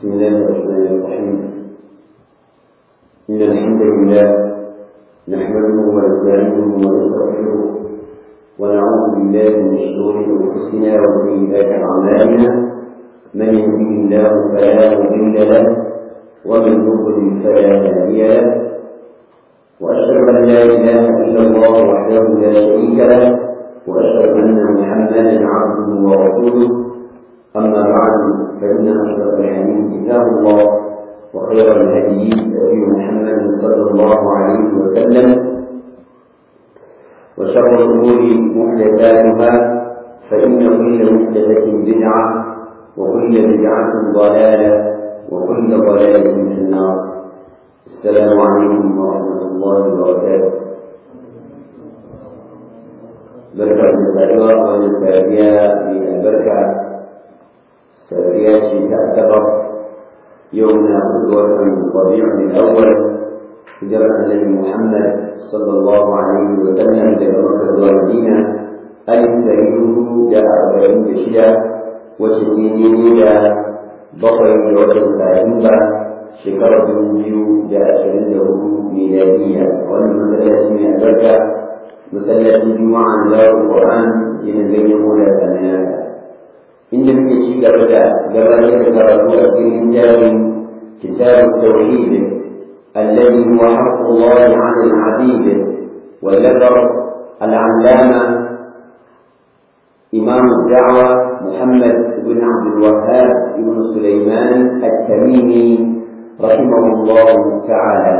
بسم الله الرحمن الرحيم إن الحمد لله نحمده ونستعينه ونستغفره ونعوذ بالله من شرور أنفسنا وسيئات أعمالنا من يهده الله فلا مضل له ومن يضلل فلا هادي له وأشهد أن لا إله إلا الله وحده لا شريك له وأشهد أن محمدا عبده ورسوله أما بعد فإن أصدق الحديث كتاب الله وخير الهدي هدي محمد صلى الله عليه وسلم وشر الأمور محدثاتها فإن كل محدثة بدعة وكل بدعة ضلالة وكل ضلالة في النار السلام عليكم ورحمة الله وبركاته بركة السابقة والسابية من البركة سابية تعتبر يومنا قدوة ربيع الأول هجرة النبي محمد صلى الله عليه وسلم إلى مكة والمدينة ألف تريده جاء أربعين بشدة وستين إلى بقر وجه ثلاثين shekarar dubu biyu da ashirin da hudu miladiya wannan masallaci mai albarka masallacin juma'a na zawar qur'an yana ganyen mola tsanaya inda muke ci gaba da gabatar da karatu a cikin jarin kitab tauhid الذي هو حق الله على العبيد وذكر العلامة إمام الدعوة محمد بن عبد الوهاب بن سليمان التميمي رحمه الله تعالى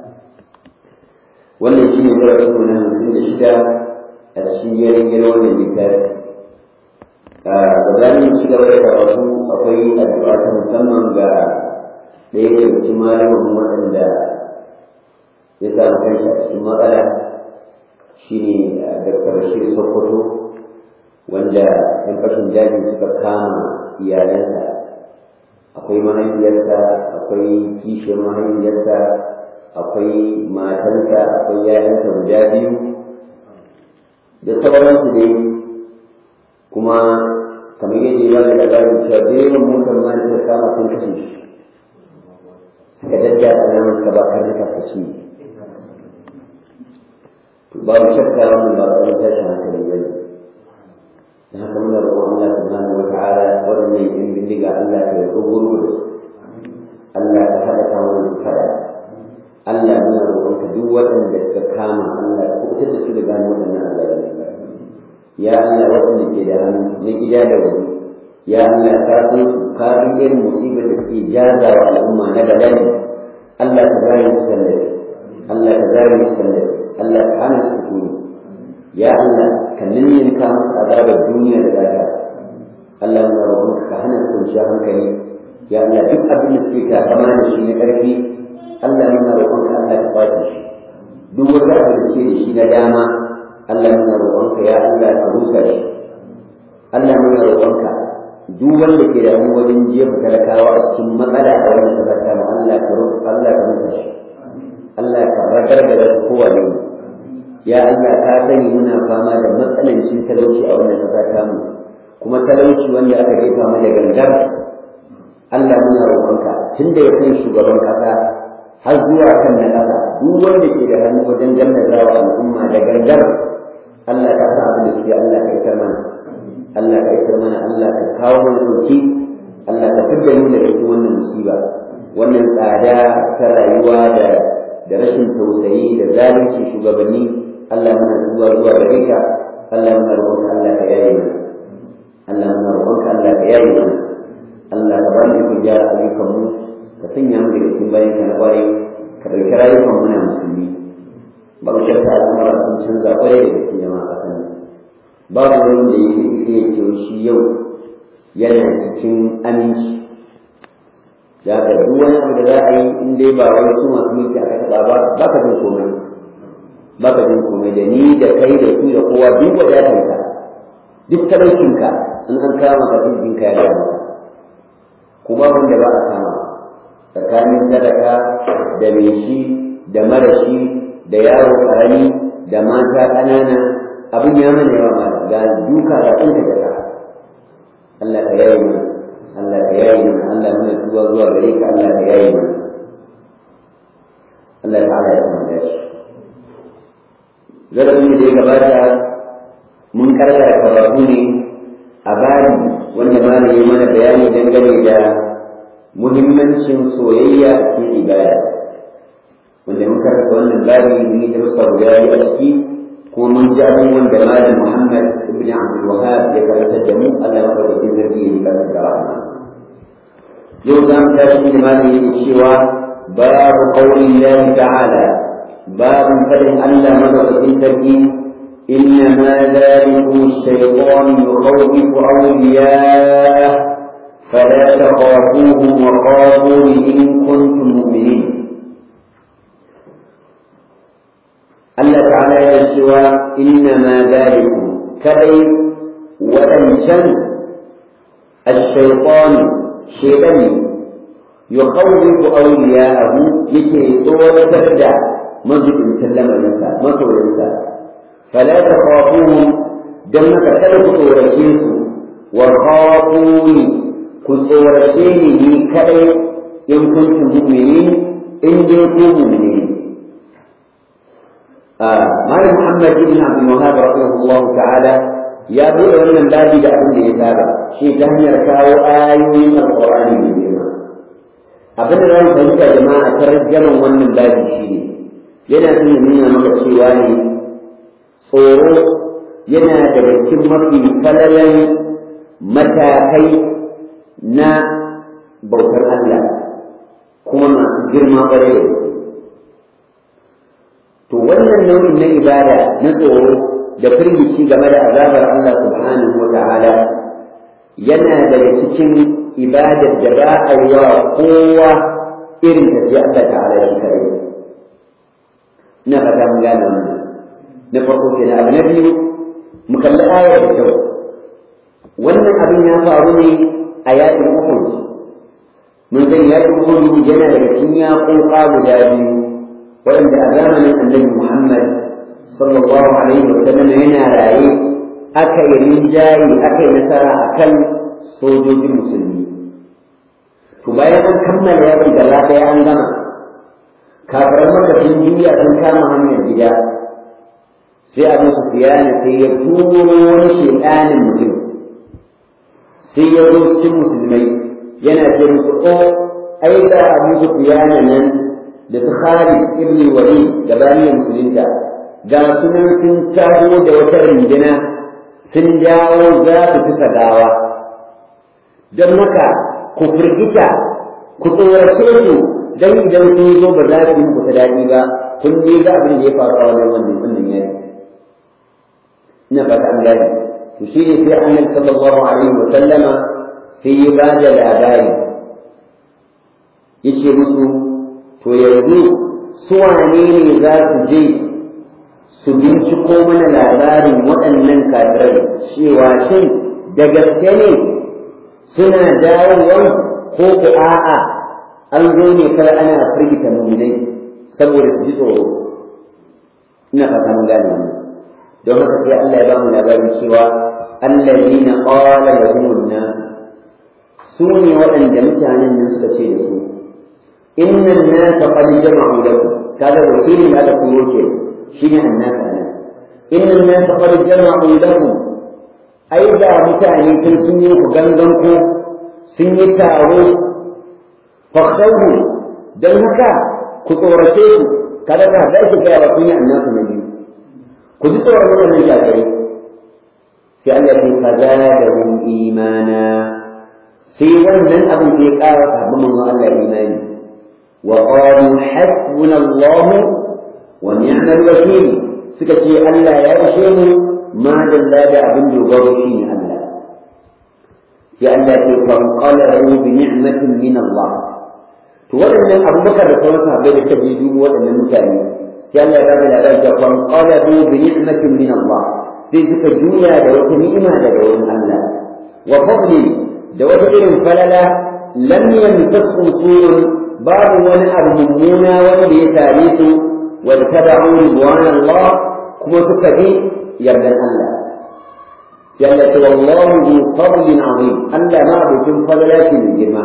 wannan shi ne darasin na hamsin da shida a cikin yayin wannan littafi a gabanin ci gaba da karatu akwai addu'a ta musamman ga ɗaya daga cikin malamin waɗanda ya samu kanshi a cikin matsala shi ne Dr. Bashir Sokoto wanda ‘yan fashin daji suka kama iyalansa akwai mahaifiyarsa akwai kishiyar mahaifiyarsa akwai matansa akwai yayansa guda biyu da sauransu dai kuma kamar yadda ya ga labarin cewa direban motar ma da suka kama sun kashe shi suka dadda alamar ka ba kan ka kashi babu shakka wannan ba wani tashin hankali bane da haka muna roƙon Allah subhanahu wa ta'ala waɗannan yan bindiga Allah ya ruguru da su Allah ka haɗa kawo su faɗa Allah muna roƙon ka duk waɗanda suka kama Allah ka kuɓutar da su da gano waɗannan Allah ya Allah waɗanda ke da hannu na gida da waje ya Allah ka san su ka san irin musibar da suke jaza wa al'umma na bala'i Allah ka zare su tallafi Allah ka zare su tallafi Allah ka hana su kuni ya Allah ka ninninka musu azabar duniya da lahira Allah muna roƙon ka hana su kwanciyar hankali ya Allah duk abin da suke takama da shi na ƙarfi Allah muna roƙon ka Allah ka kwace shi duk wata abin da ke da shi na dama Allah muna roƙon ka ya Allah ka rusa shi Allah muna roƙon ka duk wanda ke da wajen jefa talakawa a cikin matsala a wannan kasar mu Allah ka Allah ka rusa shi Allah ka ragargaza kowa ne ya Allah ka sani muna fama da matsanancin talauci a wannan ƙasa ta mu kuma talauci wanda aka jefa mu da gangar Allah muna roƙonka tun da ya kai shugaban ƙasa har zuwa kan na ƙasa duk wanda ke da hannu wajen gallaza wa al'umma da gangar Allah ka sa abin da suke Allah ka isar mana Allah ka isar mana Allah ka kawo mana ɗauki Allah ka fidda mu daga cikin wannan musiba wannan tsada ta rayuwa da da rashin tausayi da zalunci shugabanni Allah muna zuwa zuwa gare ka Allah muna roƙonka Allah ka yaye mana Allah muna roƙonka Allah ka yaye mana Allah ka ba mu gyara ayyukan mu ka sanya mu daga cikin bayan ka na ƙwarai ka ɗauki rayukan mu na musulmi ba mu shakka al'amura sun canza ƙwarai da gaske jama'a a kan babu wani da yake iya ce shi yau yana cikin aminci da ka duk wani abu da za a yi in dai ba wani su masu mulki aka taɓa ba ba ka jin komai ba ka jin komai da ni da kai da su da kowa duk wadatarka duk talaucinka in an kama ka jinka ya gaya maka kuma wanda ba a kama tsakanin sadaka da mai shi da mara shi da yaro karami da mata ƙanana abin ya mana yawa ma ga duka ga ɗinka da Allah ka yayi mana Allah ka yayi mana Allah muna tuba zuwa gare ka Allah ka yayi mana Allah ta'ala ya samu dashi zarafin da ya gabata mun karkara karatu ne a bari wanda malami ya mana bayani dangane da muhimmancin soyayya a cikin ibada wanda mun karanta wannan bari mun yi darussa guda biyu a ciki kuma mun ji abubuwan da malam Muhammad ibn Abdul Wahhab ya karanta da mu Allah madaukakin sarki ya yi karanta da rahama yau za mu tashi da malam yake cewa babu qawli Allah ta'ala babu fadin Allah madaukakin sarki إنما ذلكم الشيطان يخوف أولياءه فلا تخافوهم وخافون إن كنتم مؤمنين الله تعالى يسوى إنما ذلكم كأي ولنشن الشيطان شيطان يخوف أولياءه يكي طول تبدأ مجد سلم الإنسان مطول الإنسان فلا تخافوهم دمك تلك تورشيس وخافوني كتورشيني لي كأي إن كنتم مؤمنين إن كنتم مؤمنين آه مال محمد بن عبد الوهاب رحمه الله تعالى يا بني wannan babi da abin da ya saba shi ta hanyar kawo ayoyin alqur'ani mai girma abin da zan fahimta jama'a tarjaman wannan babi shi ne yana nuna maka cewa ne tsoro yana daga cikin mafi falalan matakai na bautar Allah kuma masu girma ƙwarai da to wannan nau'in na ibada na tsoro da firgici game da azabar Allah subhanahu wa ta'ala yana daga cikin ibadar da ba a yi wa kowa irin tafiya Allah ta'ala shi kare ina fata mun gane wannan na farko kenan abu na biyu mu kalli ayar da kyau wannan abin ya faru ne a yakin Uhud mun san yakin Uhud yana daga cikin yaƙoƙa guda biyu waɗanda a zamanin Annabi Muhammad sallallahu alaihi wa sallam yana raye aka yi rinjaye aka yi nasara akan sojojin musulmi to bayan an kammala yaƙi gaba ɗaya an gama kafiran maka sun juya sun kama hanyar gida sai abu sufiyana sai ya turo wani shedanin mutum sai ya zo cikin musulmai yana ce musu o ai da abu sufiyana nan da su Khalid ibn Walid gabanin musulunta ga sunan sun taho da wata rinjina sun dawo za su fi gawa don haka ku firgita ku tsorace su dan idan sun zo ba za su yi muku ta daɗi ba kun ne ga abin da ya faru a wannan wannan wannan yaki ina fata an gane to shi ne sai annabi sallallahu alaihi wa sallama sai ya ba da labari yace musu to yanzu su wane ne za su je su binciko mana labarin waɗannan kafirai cewa shin da gaske ne suna dawowa ko ku a'a an zo ne kar ana firgita muminai saboda su ji tsoro ina fata mun gane wannan don haka sai Allah ya ba mu labarin cewa allazina qala lahumun nas su ne waɗanda mutanen nan suka ce da su inna an-nasa qad jama'u lakum kaga wakilin da aka turo ke shine annas ana inna an-nasa qad jama'u lakum ai da mutane sun sun yi ku gangan ko sun yi taro fakhawhu dan haka ku tsorace su kada ka da shi ga wa kunya annasu na biyu ku ji tsoron wannan shafirai sai Allah ya kaza da hum imana sai wannan abin da ya ƙara sabbin manzon Allah imani wa qalu hasbuna Allah wa ni'mal wakil suka ce Allah ya ishe mu ma dalla da abin dogaro shi ne Allah sai Allah ya fanqalahu bi ni'matin min Allah to waɗannan abubakar da sauran sahabbai da kaje dubu waɗannan mutane sai Allah ya bada labari da fan qalabu bi ni'matin min Allah sai suka juya da wata ni'ima daga wurin Allah wa fadli da wata irin falala lam yamtasu su'un babu wani abu mummuna wanda ya tare su wa tabi'u ridwan Allah kuma suka bi yardan Allah sai Allah ce wallahu bi fadlin azim Allah ma abokin falala ce mai girma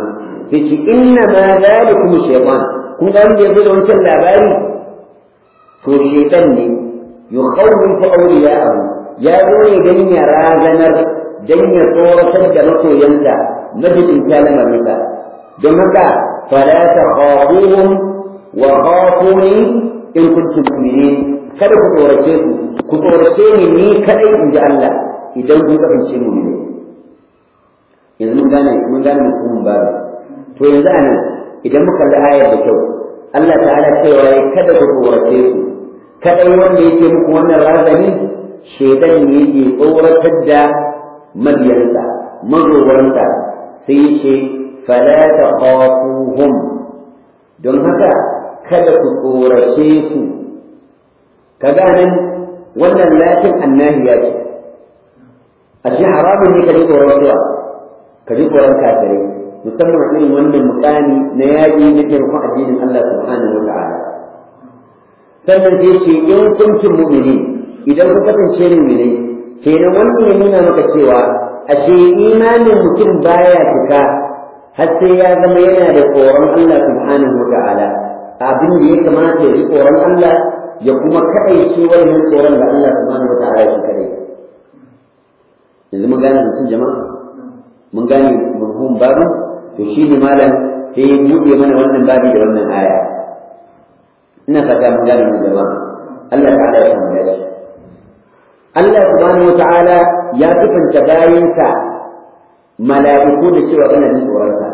sai ce inna ma zalikum shaytan kun ga wanda yazo da wancan labari to shaytan ne yukhawwifu awliya'ahu ya zo ne dan ya razanar dan ya tsoratar da masoyansa majidin kalamarinsa don haka fala takhafuhum wa khafuni in kuntum mu'minin kada ku tsorace su ku tsorace ni ni kadai in ji Allah idan kun kasance mu'mini yanzu mun gane mun gane mutumin babu to yanzu anan idan muka kalli ayar da kyau Allah ta'ala cewa ya kada ku tsorace su kadai wanda yake muku wannan razani shedan ne yake tsoratar da mabiyansa mazowarsa sai ce fala takhafuhum don haka kada ku tsorace su kaga nan wannan lakin annahiya ce a shi haramun ne ka ji tsoron suwa ka ji tsoron kafirai musamman irin wannan mukami na yaƙi na taimakon addinin Allah subhanahu wa ta'ala sannan sai ce in kuntum mu'mini idan ku kasance mu'minai kenan wannan ya nuna maka cewa ashe imanin mutum baya cika har sai ya zama yana da tsoron Allah subhanahu wa ta'ala abin da ya kamata ya ji tsoron Allah ya kuma kaɗaice wannan tsoron da Allah subhanahu wa ta'ala shi kadai yanzu mun gane mutum jama'a mun gane mafhum babu to shi ne malam sai ya buɗe mana wannan babi da wannan aya ina fata mun gane mu jama'a Allah ta'ala ya samu dace Allah subhanahu wa ta'ala ya sifanta bayinsa mala'iku da cewa ana jin tsoronsa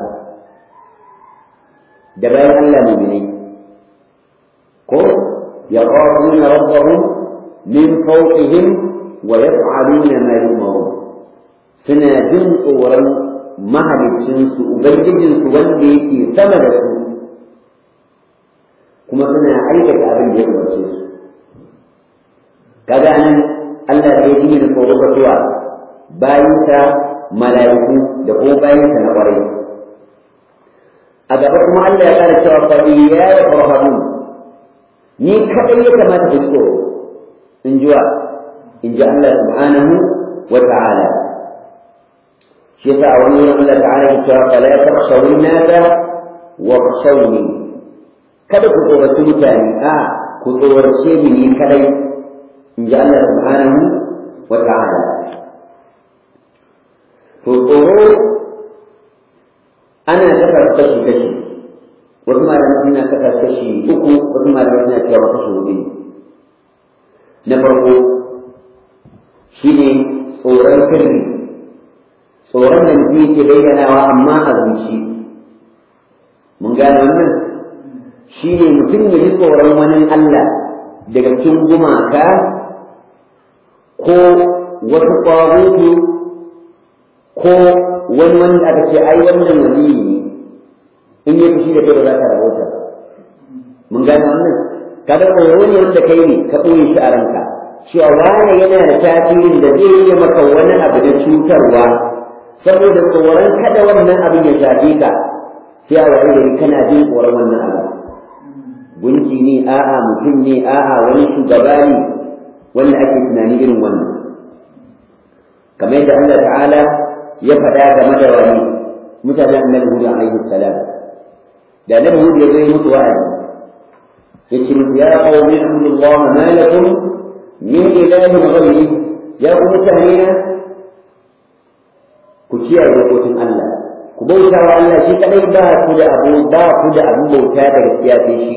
da bayan Allah mu'minai ko yaqafuna rabbahum min fawqihim wa yaf'aluna ma yu'marun suna jin tsoron mahalicinsu ubangijinsu wanda yake sama da su kuma suna aikata abin da ya umarce su kaga nan Allah ya yi da tsoro ga zuwa bayinsa mala'iku da kuma bayinsa na ƙwarai a gaba kuma Allah ya kara cewa fa ya ya farhamu ni kadai ya kamata ku tsoro in ji wa in ji Allah subhanahu wa ta'ala shi yasa a wani wurin Allah ta'ala ya cewa fala takhshawun nasa wa khshawni kada ku tsoraci mutane a ku tsorace ni ni kadai in ji Allah subhanahu wa ta'ala to tsoro ana kasa kashi kashi wasu malamai suna kasa kashi uku wasu malamai suna cewa kashi hudu na farko shine tsoron sirri tsoron da mutum yake bayyanawa amma a zuci mun gane wannan shi ne mutum ya ji tsoron wani Allah daga cikin gumaka ko wasu ƙwarutu ko wani wanda aka ce ai wannan waliyi ne in yi fushi da kai ba za ka rabauta mun gane wannan kaga tsoro ne wanda kai ne ka ɓoye shi a ranka cewa wane yana da tasirin da zai yi maka wani abu da cutarwa saboda tsoron kada wannan abin ya shafe ka sai a waye gari kana jin tsoron wannan abu gunki ne a'a mutum ne a'a wani shugaba ne wanda ake tunani irin wannan kamar yadda Allah ta'ala ya faɗa game da wani mutanen annabi Hud alaihi salam da annabi Hud ya zai mutu wa'azi yace musu ya qawmi Allah ma lakum min ilahin ghayri ya ku mutane ku kiyaye dokokin Allah ku bauta wa Allah shi kadai ba ku da abu ba ku da abu bauta da gaskiya sai shi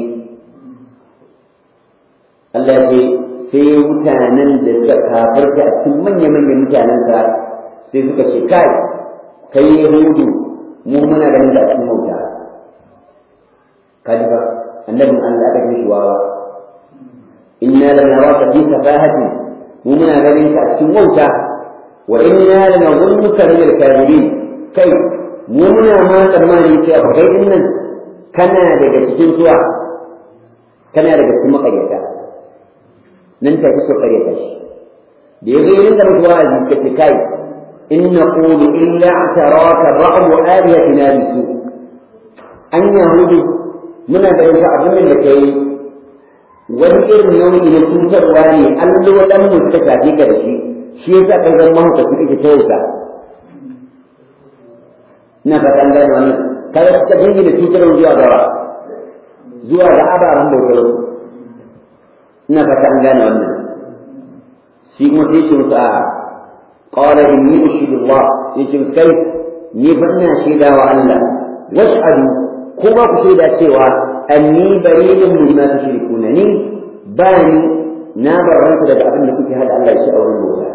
Allah ce sai mutanen da suka kafarta a cikin manya manyan mutanen sa sai suka ce kai kai yahudu mu muna ganin da cikin bauta kaji ba annabin Allah aka shi wawa inna lanaraka fi safahatin mu muna ganin ka a cikin wauta وإنا لنظنك من الكاذبين كي منا ما ترماني في أبغي إنن كنا daga cikin zuwa kana daga cikin makaryata nan ta kusa karyata shi da ya zai rinda mutuwa a jikka kai in naqulu illa ataraka ba'd alihatina bisu an yahudu muna da yanka abin da kai wani irin nau'i na cutarwa ne allolan mu suka shafe ka da shi shi yasa kai zan mahaukaci kake ta wuta ina fata an gane wannan kada suka jingina cutarwa zuwa gaba zuwa ga ababen bautar ina fata an gane wannan shi kuma sai shi musu a qala inni ushidu Allah yace kai ni fa ina shaida wa Allah washhadu kuma ku shaida cewa anni bari'un mimma tushrikuna ni bani na barranta daga abin da kuke hada Allah shi a wurin bauta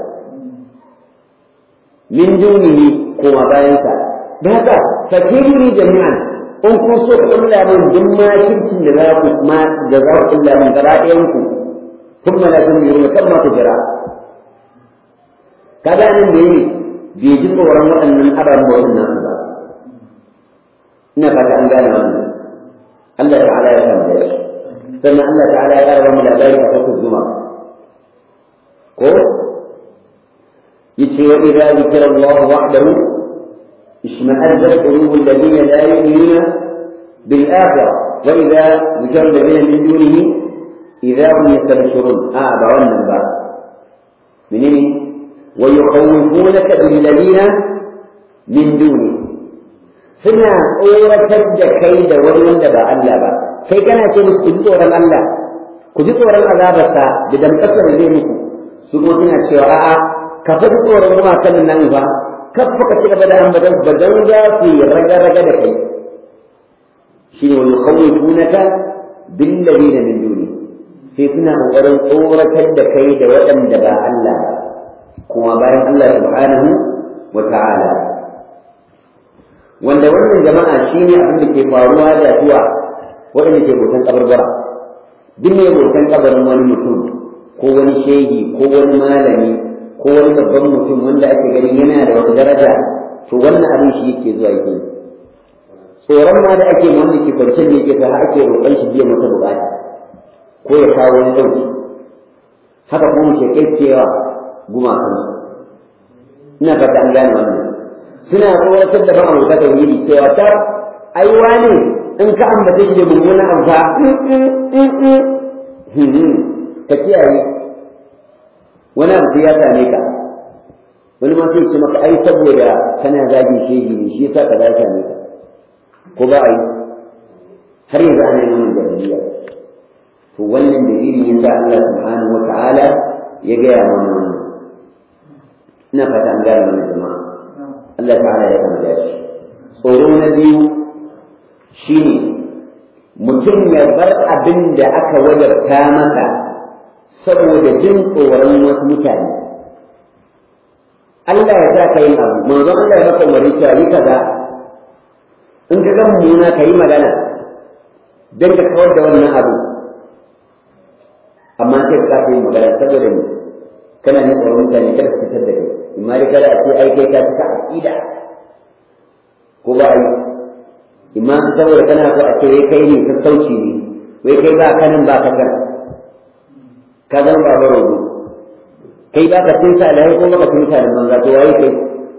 min dunihi kuma bayansa da haka fakiruni jami'an in kun so ku kulla min duk makircin da za ku ma da za ku kulla min gaba ɗayan ku kuma la tun yi kan ma ku jira kaga nan da yi bai ji tsoron waɗannan ababen bautan nasu ba ina fata an gane wannan Allah ta'ala ya samu da shi sannan Allah ta'ala ya raba mu labari a farkon zuma ko yace wa idza zikra Allah wahdahu اشمأزت قلوب الذين لا يؤمنون بالآخرة وإذا ذكر الذين من دونه إذا هم يستبشرون آه بعنا بعد منين ويخوفونك بالذين من دونه suna tsoratar da kai da wani wanda ba Allah ba kai kana ce musu ku ji tsoron Allah ku ji tsoron azabarsa da damƙasar zai muku su kuma suna cewa a'a ka fi tsoron gumakan nan ba kafa ka ci gaba da ambaton ba dan za su yi raga-raga da kai shi ne wani kawai tunaka bin ladina min duni sai suna ƙoƙarin tsoratar da kai da waɗanda ba Allah ba kuma bayan Allah subhanahu wa ta'ala wanda wannan jama'a shi ne abin da ke faruwa da zuwa waɗanda ke bautan kabarbara duk mai bautan kabarin wani mutum ko wani shehi ko wani malami ko wani babban mutum wanda ake ganin yana da wata daraja to wannan abin shi yake zuwa yake tsoron ma da ake wanda ke kwanciyar da yake sa ake roƙon shi biya mata bukata ko ya kawo wani ɗauki haka kuma mu shekai cewa gumakan ina fata an gane wannan suna tsoratar da ban abota tauhidi cewa ta ai wani in ka ambace shi da mummunan amsa ka kiyaye wani abu ya same ka wani ma sai ce maka ai saboda kana zagin shehi ne shi yasa ka za ka ne ka ko ba ai har yanzu ana yin wannan jahiliya to wannan dalilin yasa Allah subhanahu wata'ala ya gaya mana wannan ina fata an gane wannan jama'a Allah ta'ala ya kama da shi tsoro na biyu shine mutum ya bar abin da aka wajabta masa saboda jin tsoron wasu mutane Allah ya sa ka yi abu manzon Allah ya maka umarni cewa yi kaza in ka ga mummuna ka yi magana don ka kawar da wannan abu amma sai ka yi magana saboda ni kana ne tsoron mutane kada su fitar da kai imma dai kada a ce ai kai ka fita aqida ko ba ai imma saboda kana so a ce wai kai ne sassauci ne wai kai ba kanin ba ka kan ka zama ba rogo kai ba ka tunta da ko ba ka tunta da banza to wai kai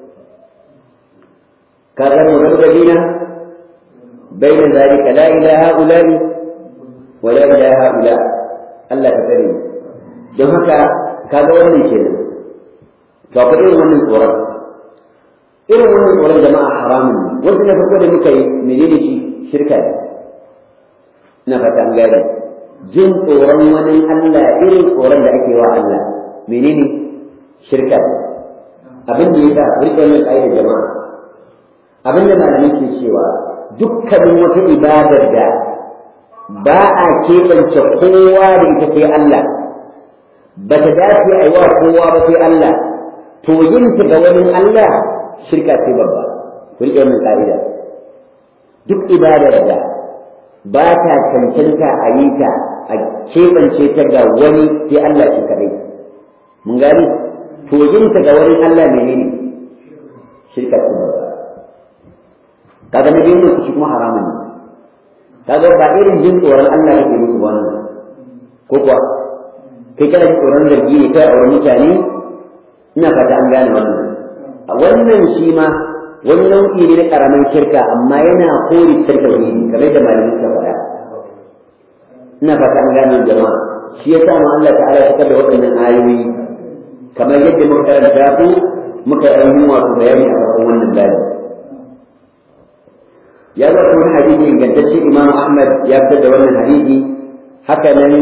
ka zama mudabbalina baina zalika la ilaha illa wa la ilaha illa Allah ka tare don haka kaga wannan kenan to akwai irin wannan tsoron irin wannan tsoron jama'a haramun ne wanda na farko da muka yi menene shi shirka ne ina fata an gane jin tsoron wani Allah irin tsoron da ake wa Allah menene shirka ne abin da yasa rike min ayyukan jama'a abin da malamai ke cewa dukkanin wata ibadar da ba a keɓance kowa da ita sai Allah ba ta dace a yi wa kowa ba sai Allah to yin ta ga wani Allah shirka ce babba ku riƙe min ƙa'ida duk ibadar da ba ta cancanta a yi ta a keɓance ta ga wani sai Allah shi kadai mun gani to yin ta ga wani Allah menene shirka ce babba kaga na biyu ne shi kuma haramun ne kaga ba irin jin tsoron Allah kake musu wannan ko kuwa kai kana jin tsoron zargi ne kai a wurin mutane ina fata an gane wannan a wannan shi ma wani nau'i ne na karamin shirka amma yana kori shirka wani kamar da malamin suka faɗa ina fata an gane jama'a shi ya sa Allah ta'ala ya fitar da waɗannan ayoyi kamar yadda muka karanta su muka yi wato bayani a farkon wannan bayani ya zo kuma hadisi ingantacce imam ahmad ya fitar da wannan hadisi haka nan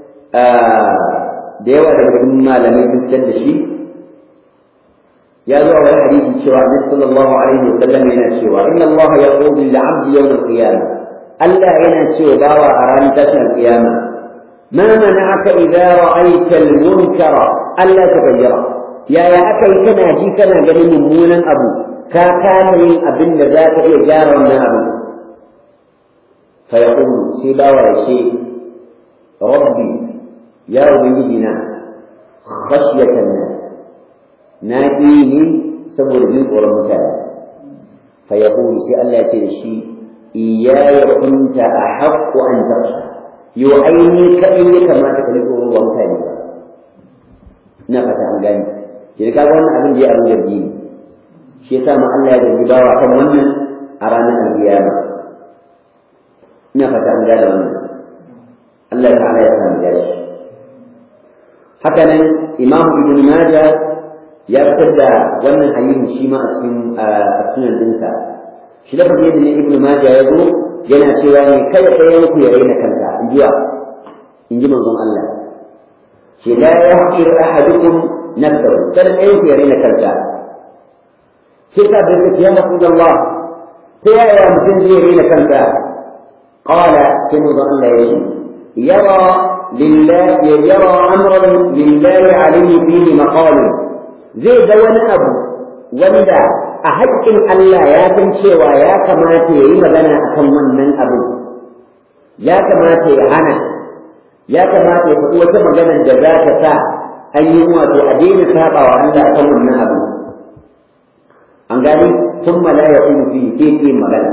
da yawa daga cikin malamai sun fitar da shi ya zo a wani hadisi cewa annabi sallallahu alaihi wa sallam yana cewa inna allaha yaqulu lil 'abdi yawm al-qiyamah Allah yana cewa bawa a ranar tashin al-qiyama ma mana'aka idza ra'aita al-munkara alla taghayyara yaya aka yi kana ji kana ganin mummunan abu ka kama yin abin da za ka iya gyara wannan abu fa yaqulu sai bawa ya ce rabbi ya ubangiji na khashyatan nas na ƙi ne saboda jin tsoron mutane fa ya sai Allah ya ce da shi iyaya kunta a haƙƙo an tarsha yau aini kaɗai ya kamata ka ji tsoron wa mutane ba ina fata an gani shi da kaga wannan abin da ya abin yardi ne shi yasa ma Allah ya zargi bawa kan wannan a ranar alƙiyama ina fata an gane wannan Allah ta'ala ya samu dashi haka nan Imam Ibn Majah ya fitar da wannan hadisi shi ma a cikin sunan dinsa shi da fadi yadda ibnu majah ya zo yana cewa ne kada ɗayan ku ya raina kansa in ji in ji manzon Allah shi la yahqir ahadukum nafsahu kada ɗayan ku ya raina kansa sai ka bi ka ya rasulullah ta yaya mutum zai raina kansa qala sai manzon Allah ya ce yara لله يرى أمرا لله عليه فيه مقال zai ga wani abu wanda a haƙƙin Allah ya san cewa ya kamata ya yi magana a kan wannan abu ya kamata ya hana ya kamata ya faɗi wata magana da za ta sa an yi wato a daina saba wa Allah a kan wannan abu an gani sun mala ya kuma fi ke ke magana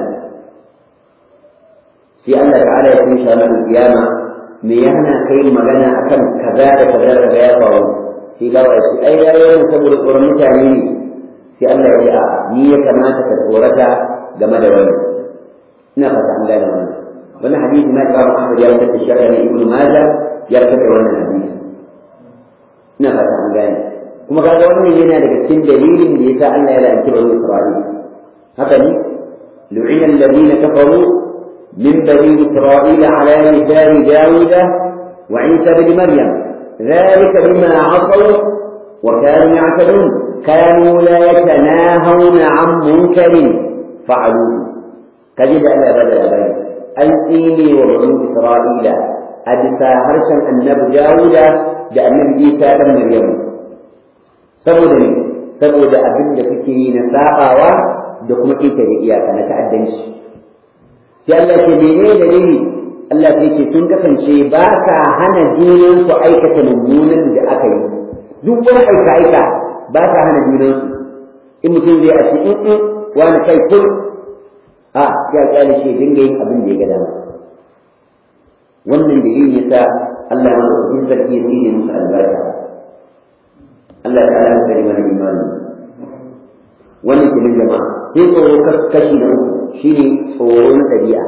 sai Allah ta'ala ya kuma shanar kiyama me ya hana kai magana akan kaza da kaza da ya faru sai gawa ya ce ai yayin saboda tsoron mutane ne sai Allah ya ce a ni ya kamata ka tsorata game da wani ina fata an gane wannan wannan hadisi na Imam Ahmad ya fitar da shi ne Ibn Majah ya fitar da wannan hadisi ina fata an gane kuma kaga wannan yana daga cikin dalilin da yasa Allah ya la'anci bani Isra'ila haka ne lu'ina alladhina kafaru min bani Isra'ila ala lisani Dawud wa Isa ibn Maryam ذلك بما عصوا وكانوا يعتدون كانوا لا يتناهون عن منكر فعلوه كجد ألا بدل بين أنتيني وبنو إسرائيل أدفا هرشا النبي داود بأن عيسى بن مريم saboda ne saboda abin da suke yi na sabawa da kuma ƙetare iyaka na ta'addanci sai Allah ce menene dalili Allah sai ce sun kasance ba ka hana junan su aikata mummunan da aka yi duk wani aika aika ba ka hana junan su in mutum zai ashe in in wani kai kun a ya kyale shi dinga yin abin da ya ga dama wannan dalilin yasa Allah ya mana cikin sarki ya tsine musu albarka Allah ta ala kare mana imani wannan kenan jama'a sai tsoro kashi na uku shine tsoro na ɗabi'a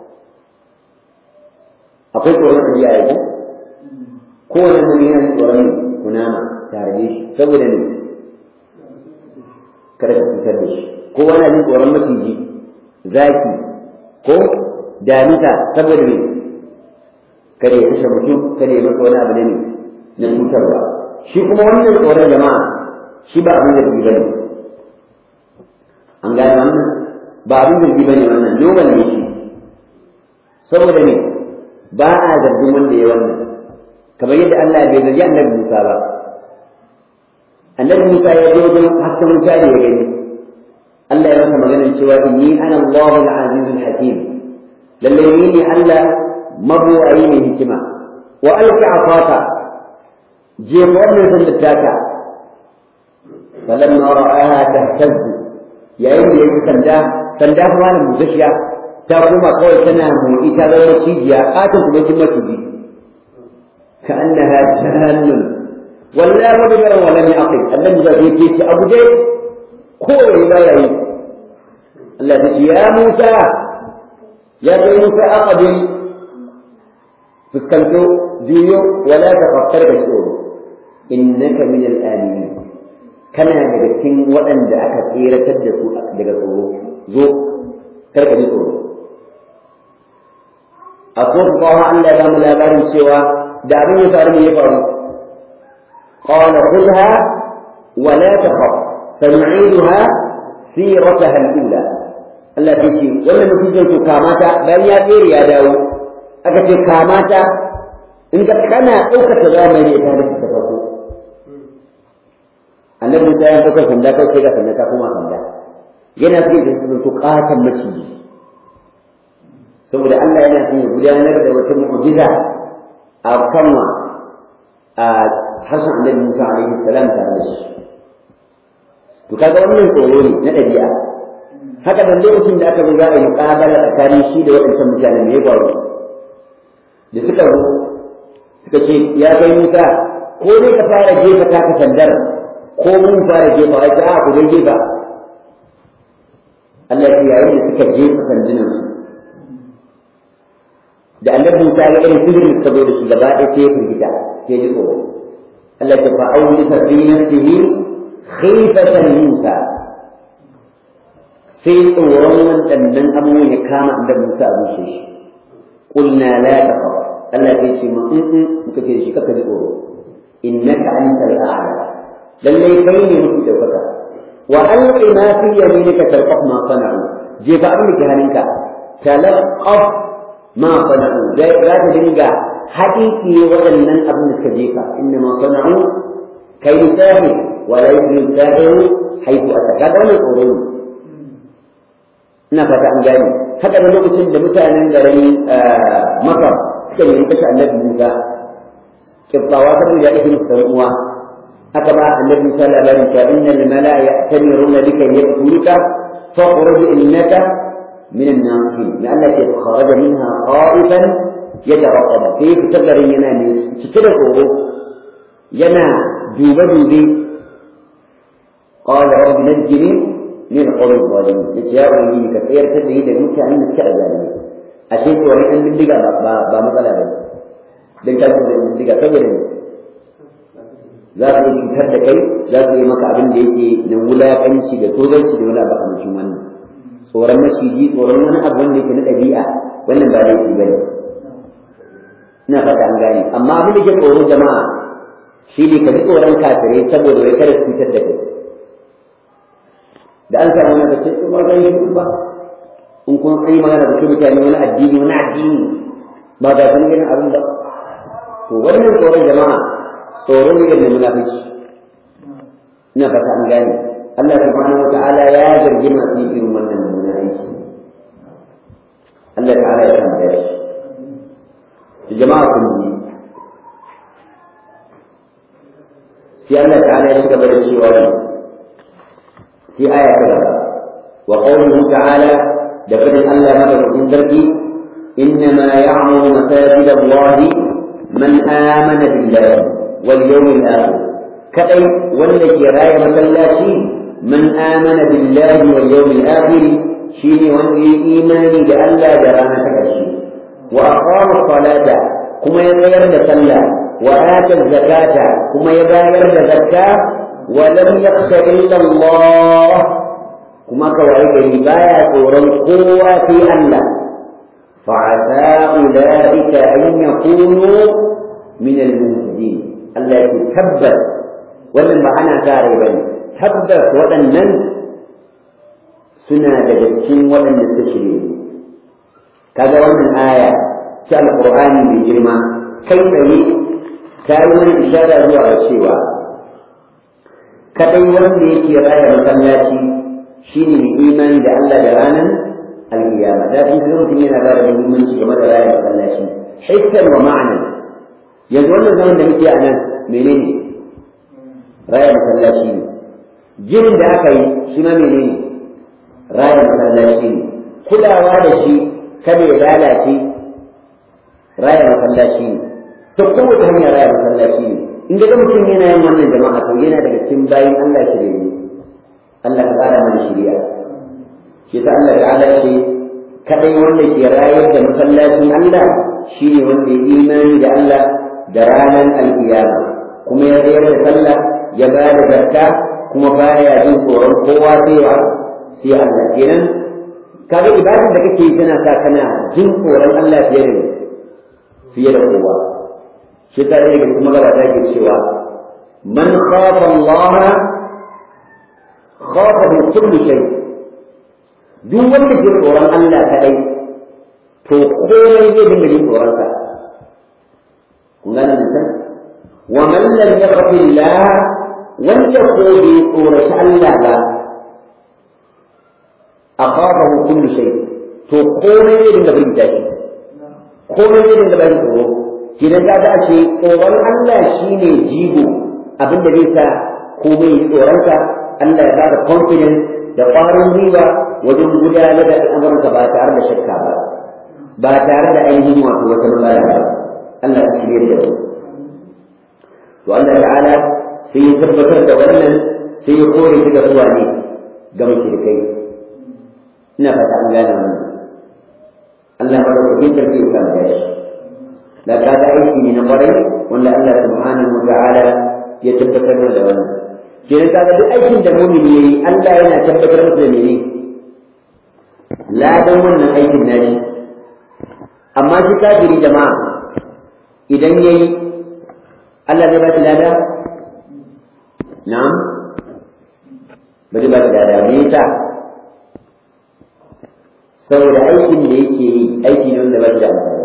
akwai tsoron ɗabi'a ya ko kowane mutum yana tsoron kunama ta harbe shi saboda ne kada ka fitar da shi kowa na jin tsoron maciji zaki ko damisa saboda ne kada ya kashe mutum kada ya masa wani abu ne na cutarwa shi kuma wannan tsoron jama'a shi ba abin da ba ne an gane wannan ba abin da ba ne wannan noman ne shi saboda ne ba a zargin wanda ya wannan kamar yadda Allah bai zargi annabi Musa ba annabi Musa ya je wajen hasken Musa da ya gani Allah ya masa maganar cewa inni ana Allahu al-aziz al-hakim lalle ni ne Allah mabuwayi ne hikima wa alqi afaka je wannan sandar taka falamma ra'aha tahtaz yayin da yake sanda sanda kuma da mujashiya ta koma kawai tana motsi ta zama cibiya ƙaton kuma kin maciji ka annaha jahannun wallahi mudbara wa lam yaqil annabi da yake ce abu dai ko yayi ba yayi Allah ya ce ya Musa ya kai Musa aqbil fuskanto juyo wala tafakkar da tsoro innaka min al-aminin kana daga cikin waɗanda aka tseratar da su daga tsoro zo karka ji tsoro a kofi bawa Allah ya mu labarin cewa da abin ya faru ne ya faru qala khudha wa la takhaf sanu'iduha sirataha al-ula Allah ya ce wannan mutum to kamata bayan ya tsere ya dawo aka ce kamata in ka kana ɗaukaka zamani ta da ta farko annabi Musa ya ɗauka sanda kai sai ga sanda ta koma sanda yana so ya zanto ƙaton maciji saboda Allah yana son ya gudanar da wata mu'jiza a kanwa a harshen annabi Musa alaihi salam tare da shi to kaga wannan tsoro ne na ɗabi'a haka da lokacin da aka zo za a yi muƙabala tsakanin shi da waɗancan mutanen ne ya faru da suka zo suka ce ya kai Musa ko dai ka fara jefa taka sandar ko mun fara jefa ai ta ku dai jefa Allah ya yayin da suka jefa sandunan su da annabi Musa ya irin sihirin da zo da shi gaba ɗaya sai ya firgita sai ya tsoro Allah ya fa auli fa fi nafsihi khifatan Musa sai tsoron waɗannan abubuwan ya kama annabi Musa a zuciyar shi qulna la taqaf Allah ya ce ma in in muka ce shi kaka ji tsoro innaka antal a'la lalle kai ne mafi daukaka wa alqi ma fi yaminika talqaf ma sana'u je ba abin da ke hannunka talqaf ma sana'u za ta dinga haƙiƙi waɗannan abin da suka jefa inna ma sana'u kai sahi wa la yusri sahiru haifu ataka da wannan tsoro ne ina fata an gane haka da lokacin da mutanen garin makar suka yi kashe annabi Musa kibbawa saboda ya ɗauki musu uwa haka ba annabi Musa labarin cewa innal mala'a ya'tamiruna bika yaqtuluka fakhruj innaka min an-nasihin ya Allah ke kharaja minha khaifan yatarqab sai fitar da yana ne cike da tsoro yana dube dube qala rabbi najjini min qawmi zalimin yace ya ubangiji ka tsayar da ni da mutanen da suka azalimi ashe ko wani ɗan bindiga ba ba matsala ba don ka da bindiga saboda za su yi cutar da kai za su yi maka abin da yake na wulaƙanci da tozarci da wani abu kamar wannan tsoron maciji tsoron wani abu wanda yake na ɗabi'a wannan ba laifi ba ne ina fata an gane amma abin da ke tsoro jama'a shi ne ka ji tsoron kafirai saboda wai kada su cutar da kai da an samu wani kace ba zai yi ba in kun kai magana da mutane wani addini wani addini ba ga san irin abin ba to wannan tsoron jama'a tsoron ne da munafiki ina fata an gane Allah subhanahu wa ta'ala ya zargi masu yin irin wannan mummunan aiki Allah ta'ala ya san da shi to jama'a kun ji sai Allah ta'ala ya gaba da cewa sai aya ta gaba wa qawluhu ta'ala da fadin Allah madaukakin sarki إنما يعمر مساجد الله من آمن بالله واليوم الآخر كأي والذي راية مسلاتي من آمن بالله واليوم الآخر شيني وانجي إيماني لألا جرانا تكشي وأقام الصلاة كما يغير لسلا وآتى الزكاة كما يغير لزكاة ولم يخش إلا الله كما كوعيك بايا قورا قوة في الله فعسى أولئك أن يكونوا من المهتدين التي تبت wannan ba ana tare ba ne tabbas waɗannan suna daga cikin waɗanda suka shirye kaga wannan aya ta alƙur'ani mai girma kai tsaye ta yi wani ishara zuwa ga cewa kaɗai wanda yake raya masallaci shine mai imani da Allah da ranar alƙiyama da in kaga mutum yana ba da muhimmanci game da raya masallaci hissan wa ma'anan yanzu wannan zaman da muke a nan menene raya masallaci ne ginin da aka yi shi ma menene raya masallaci ne kulawa da shi kada ya lalace raya masallaci ne ta kowace hanyar raya masallaci ne in ga mutum yana yin wannan jama'a to yana daga cikin bayin Allah shirye Allah ka tsara mana shiriya shi ta Allah ta'ala ce kadai wanda ke rayar da masallacin Allah shine wanda ya imani da Allah da ranar alkiyama kuma ya tsayar da sallah ya ba da zakka kuma baya jin tsoron kowa sai wa sai Allah kenan kaga ibadar da kake yi tana sa kana jin tsoron Allah fiye da fiye da kowa shi ta daga kuma gabata ke cewa man khafa Allah khafa min kulli shay duk wanda ke tsoron Allah kadai to komai zai dinga jin tsoron sa kun gane nan wa man lam yakhfi Allah wanda ko bai tsoraci Allah ba akhafahu kullu shay to komai zai dinga bin shi komai zai dinga bayan tsoro kidan ka ga ce tsoron Allah shine jigo abinda zai sa komai ya tsoronka Allah ya bada confidence da ƙwarin gwiwa wajen gudanar da al'amuranka ba tare da shakka ba ba tare da ainihin wato wata matsala ba Allah ya shirye da su to Allah ta'ala sai ya tabbatar da wannan sai ya kore shi ga zuwa ne ga mushrikai ina fata an gane wannan Allah madaukakin sarki ya kama da shi da kaga aiki ne na kwarai wanda Allah subhanahu wa ta'ala ya tabbatar da wannan kenan kaga duk aikin da mu'mini yayi Allah yana tabbatar masa da mene ladan wannan aikin nashi amma shi kafiri jama'a idan yayi Allah zai ba shi lada na'am ba zai ba shi lada me yasa saboda aikin da yake yi aiki ne wanda ba shi da amfani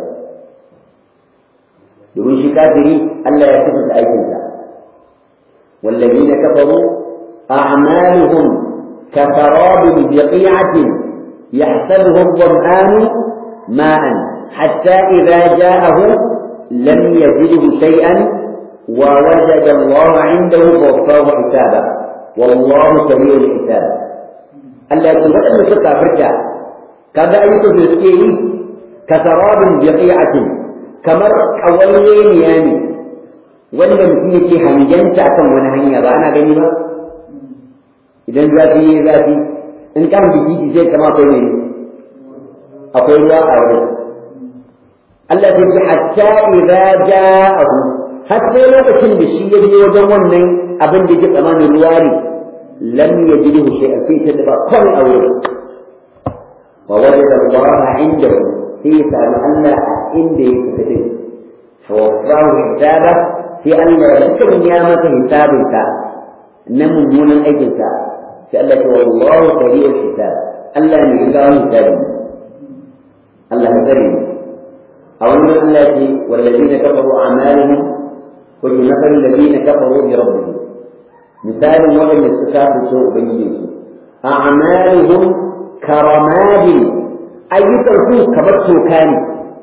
domin shi kafiri Allah ya kusa aikinsa والذين كفروا أعمالهم كسراب بقيعة يحسبه الظمآن ماء حتى إذا جاءه لم يزده شيئا ووجد الله عنده فوفاه حسابا والله سريع الحساب Allah ya ce waɗanda suka furta kaga ayyukan da suke yi kasarabin biqi'atin kamar ƙawalweniya ne wanda mutum yake hangenta akan wani hanya ba ana gani ba idan zafi ya zafi in kan biki zai kama akwai ne akwai ruwa a wurin Allah ya ce hatta idza ja'ahu har sai lokacin da shi ya je wajen wannan abin da yake tsamanin ruwa ne lam yajidhu shay'an fi tadba kun a wurin wa wajada Allah indahu sai ya sami Allah inda yake tafi fa wafahu hisaba sai Allah ya sanya masa hisabinsa na mummunan aikinsa sai Allah ce wallahu sari'ul hisab Allah ne ya kawo hisabi Allah ya sani a wannan Allah ce wallazina kafaru a'malihim wa yunaffal ladina kafaru bi rabbihim misalin waɗanda suka kafirce ubangijinsu a'maluhum karamadi ayyukan su kamar toka ne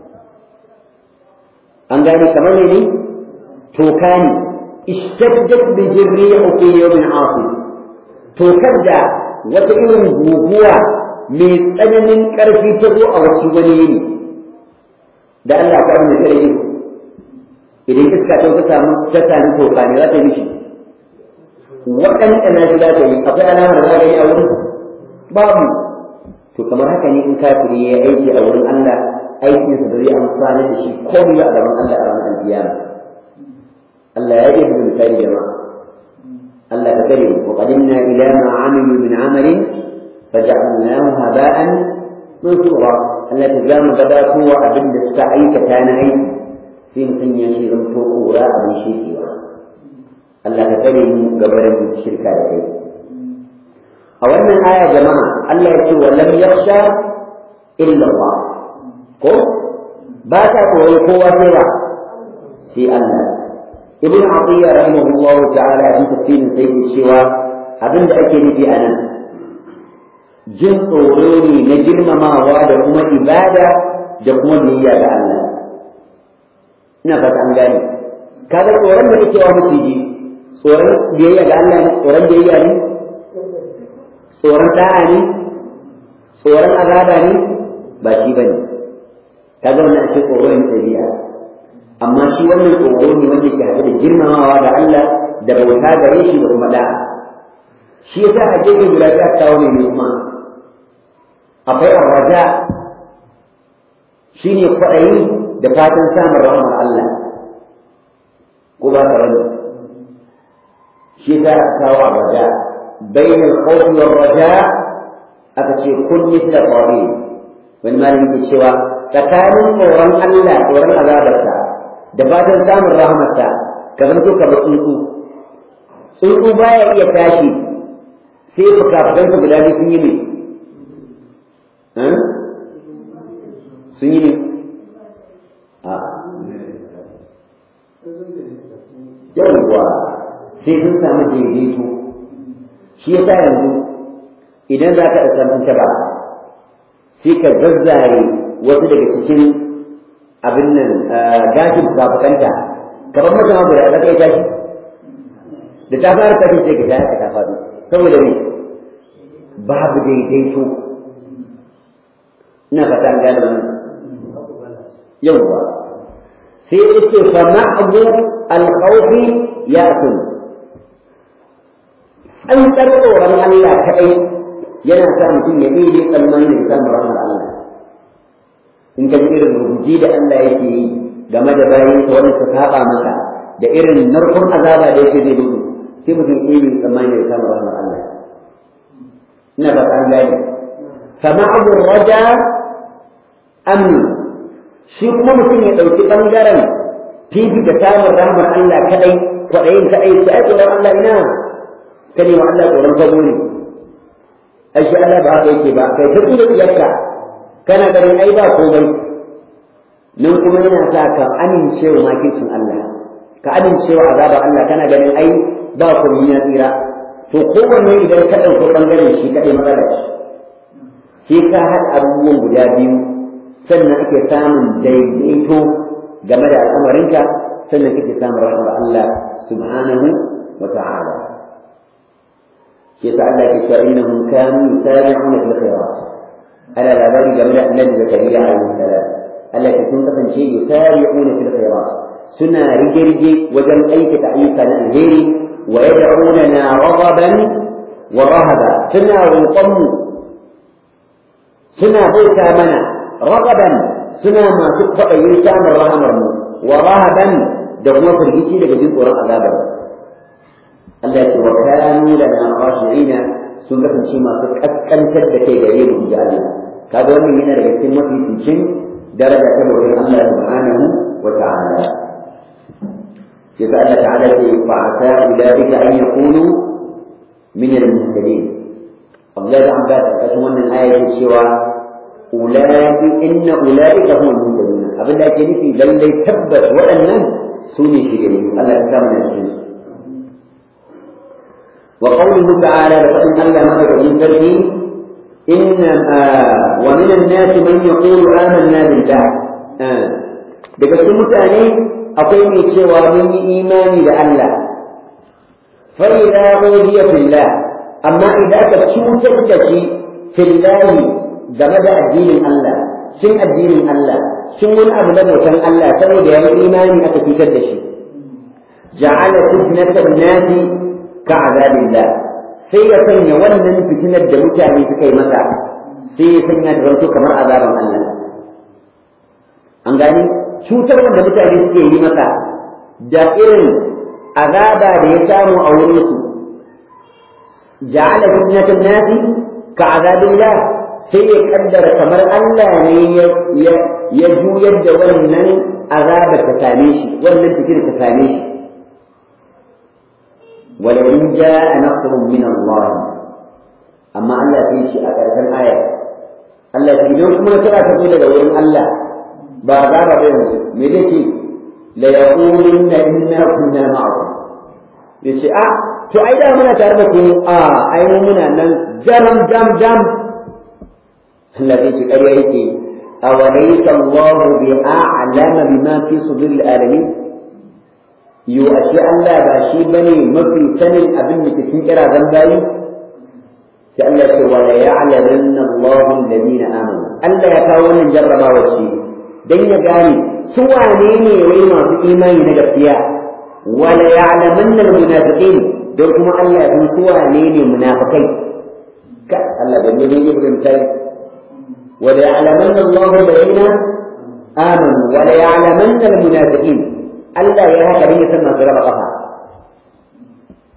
an gane kamar ne toka ne ishtaddat bi jirrihu fi yawmin asif tokar da wata irin guguwa mai tsananin ƙarfi ta zo a wasu wani yini da Allah ta wani kare yi idan iska ta samu ta sami toka ne za ta yi shi waɗanda na shi za ta yi akwai alamar da za ta yi a wurin babu to kamar haka ne in kafiri ya aiki a wurin Allah aikinsa da zai amfana da shi komai a gaban Allah a ranar alkiyama Allah ya yi da misali jama'a Allah ka kare wa qadimna ila ma amilu min amalin faj'alnahu haba'an mansura Allah ta zama gabato wa abin da suka aikata na aiki sai mutum ya shi zanto kura abin shekewa Allah ka kare mu gabarin shirka da kai a wannan aya jama'a Allah ya ce wa lam yakhsha illa Allah ko ba ta koyi kowa sai ba sai Allah ibn Atiyya rahimahullahu ta'ala a tafsirin sai ke cewa abin da ake nufi a nan jin tsoro ne na girmamawa da kuma ibada da kuma biyayya ga Allah ina fata an gane kaga tsoron da kake wa maciji tsoron biyayya ga Allah ne tsoron biyayya ne tsoron da'a ne tsoron azaba ne ba shi bane kaga wannan ake tsoro ne tabi'a amma shi wannan tsoro ne wanda ke haɗe da girmamawa ga Allah da bauta gare shi da kuma da'a shi yasa a gefe guda ta kawo ne kuma akwai arraja shine kwaɗayi da fatan samun rahmar Allah ko ba ka rani shi yasa aka kawo arraja bainal khawfi war raja aka ce kun mithla qabil wani malami ke cewa tsakanin tsoron Allah tsoron azabarsa da fatan samun rahmarsa ka zanto ka ba tsuntsu tsuntsu baya iya tashi sai fuka-fukansa guda biyu sun yi ne sun yi ne a yawwa sai sun samu daidaito shi ya sa yanzu idan za ka ɗasa ta ba sai ka zazzare wasu daga cikin abin nan gashin fuka-fukanta kamar mutum abu da zaka yi tashi da ta fara tashi sai ka tashi ta faɗi saboda me babu daidaito ina fata an gane wannan yawwa sai ya ce fa ma'abu alkhawfi ya'kul an tsoron Allah kaɗai yana sa mutum ya ɗaya tsammani da samun rahmar Allah in ka ji irin rubuji da Allah yake yi game da bayan ta wanda ta saba maka da irin narkon azaba da yake zai mutu sai mutum ɗaya tsammani da samun rahmar Allah ina ba an gane fama abu raja amni shi kuma mutum ya ɗauki ɓangaren fifi da samun rahmar Allah kaɗai kwaɗayin kaɗai sai tsoron Allah ina ka ne wa Allah tsoron sabo ne ai shi Allah ba haka yake ba kai ta da tsiyarka kana ganin ai ba komai nan kuma yana sa ka amincewa makircin Allah ka amincewa azabar Allah kana ganin ai ba komai ya tsira to kowanne idan ka ɗauki ɓangaren shi kaɗai matsala sai ka haɗa abubuwan guda biyu sannan ake samun daidaito game da al'amarinka sannan kake samun rahmar Allah subhanahu wa ta'ala shi yasa Allah ke cewa innahum kanu yusari'una fil khairat ala labari game da annabi zakariya alaihi salam Allah ke sun kasance yusari'una fil khairat suna rige-rige wajen aikata ayyuka na alheri wa yad'unana raghaban wa rahaba suna roƙonmu suna bauta mana ragaban suna masu kwaɗayin samun rahamar mu wa rahaban da kuma firgici daga jin tsoron azabar Allah ya ce wa kanu lana khashi'ina sun kasance masu kaskantar da kai gare mu ji Allah kaga wannan yana daga cikin mafi cikin daraja ta bautar Allah subhanahu wa ta'ala yasa Allah ta'ala ce fa asa ulaika an yakunu min al-muhtadin Allah da Abbas a cikin wannan aya yake cewa ulai inna ulaika hum al-muhtadun abin da ake nufi lallai tabbas waɗannan su ne shigari Allah ya samu na cikin su wa qawluhu ta'ala da fadin Allah madaukakin sarki inna wa min an-nas man yaqulu amanna billah daga cikin mutane akwai mai cewa mun yi imani da Allah fa idza udiya fillah amma idan aka cutar da shi fillahi game da addinin Allah cin addinin Allah cin wani abu na bautan Allah saboda ya yi imani aka cutar da shi ja'ala fitnatan nasi ka azabillah sai ya sanya wannan fitinar da mutane suka yi masa sai ya sanya ta zanto kamar azaban Allah an gani cutar wanda mutane suke yi masa da irin azaba da ya samu a wurin su ja'ala fitnatan nasi ka azabillah sai ya kaddara kamar Allah ne ya juyar da wannan azabar ta same shi wannan fitir ta same shi ولئن جاء نصر من الله أما الله في شيء أكثر آية الله في يوم كما ترى تقول لك الله بازار بين ملتي ليقولن إنا كنا معكم yace a to ai da muna tare da ku a ai mu muna nan jam jam jam Allah zai ce ƙarya yake awalaysa Allah bi a'lama bima fi sudur al-alamin yo ashe Allah ba shi bane mafi sanin abin da cikin kirazan bayi sai Allah ce wa la ya'lamanna Allahu alladhina amanu Allah ya kawo wannan jarrabawa ce dan ya gane su wane ne wai masu imani na gaskiya wa la ya'lamanna almunafiqin don kuma Allah ya san su wane ne munafikai ka Allah ban ne ne ibn tayyib wa la ya'lamanna Allahu alladhina amanu wa la ya'lamanna almunafiqin Allah ya haka ne san masu raba kafa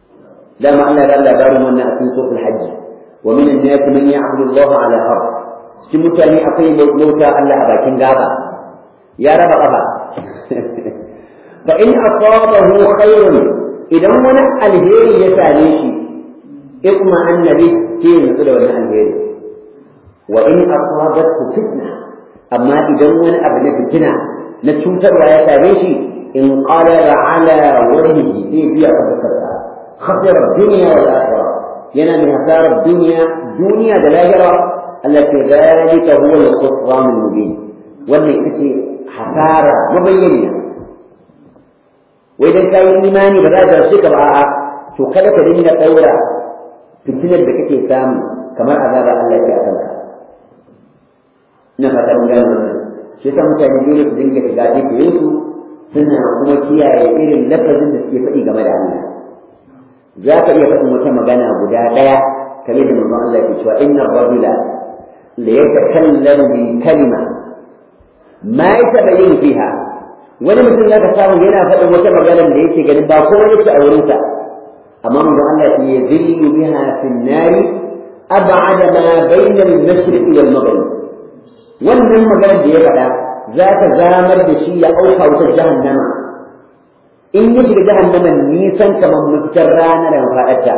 dama Allah ya labarin wannan a cikin suratul hajj wa min an-nas man ya'budu Allah ala harf cikin mutane akwai mota Allah a bakin gaba ya raba kafa fa in asabahu khairun idan wani alheri ya same shi ikma annabi sai ya nutsu da wani alheri wa in asabathu fitna amma idan wani abu na fitina na cutarwa ya same shi in qalaba ala wajhihi sai biya fuskarsa khasira dunya wal akhirah yana mai hasarar duniya duniya da lahira التي ذلك هو الخسران المبين wannan ita ce hasara mabayyaniya wai dan kayi imani ba za ta rasu ka ba a'a to kada ka dinga daura fitinar da kake samu kamar azaba Allah ya kanka ina fata mun gane wannan shi yasa mutane dole su dinga shiga cikin su suna kuma kiyaye irin lafazin da suke faɗi game da Allah za ka iya faɗin wata magana guda ɗaya kamar da manzon Allah ke cewa inna rajula ليتكلم بكلمة ما يتبين فيها wani mutum za ka samu yana faɗin wata magana da yake ganin ba kuma yake a wurinsa amma mun Allah ya zillu biha fi nari ab'ada ma bayna al-mashriq wal maghrib wannan magana da ya faɗa za ta zamar da shi ya auka wutar jahannama in ya shiga jahannama nisan kamar mafitar rana da mafaɗarta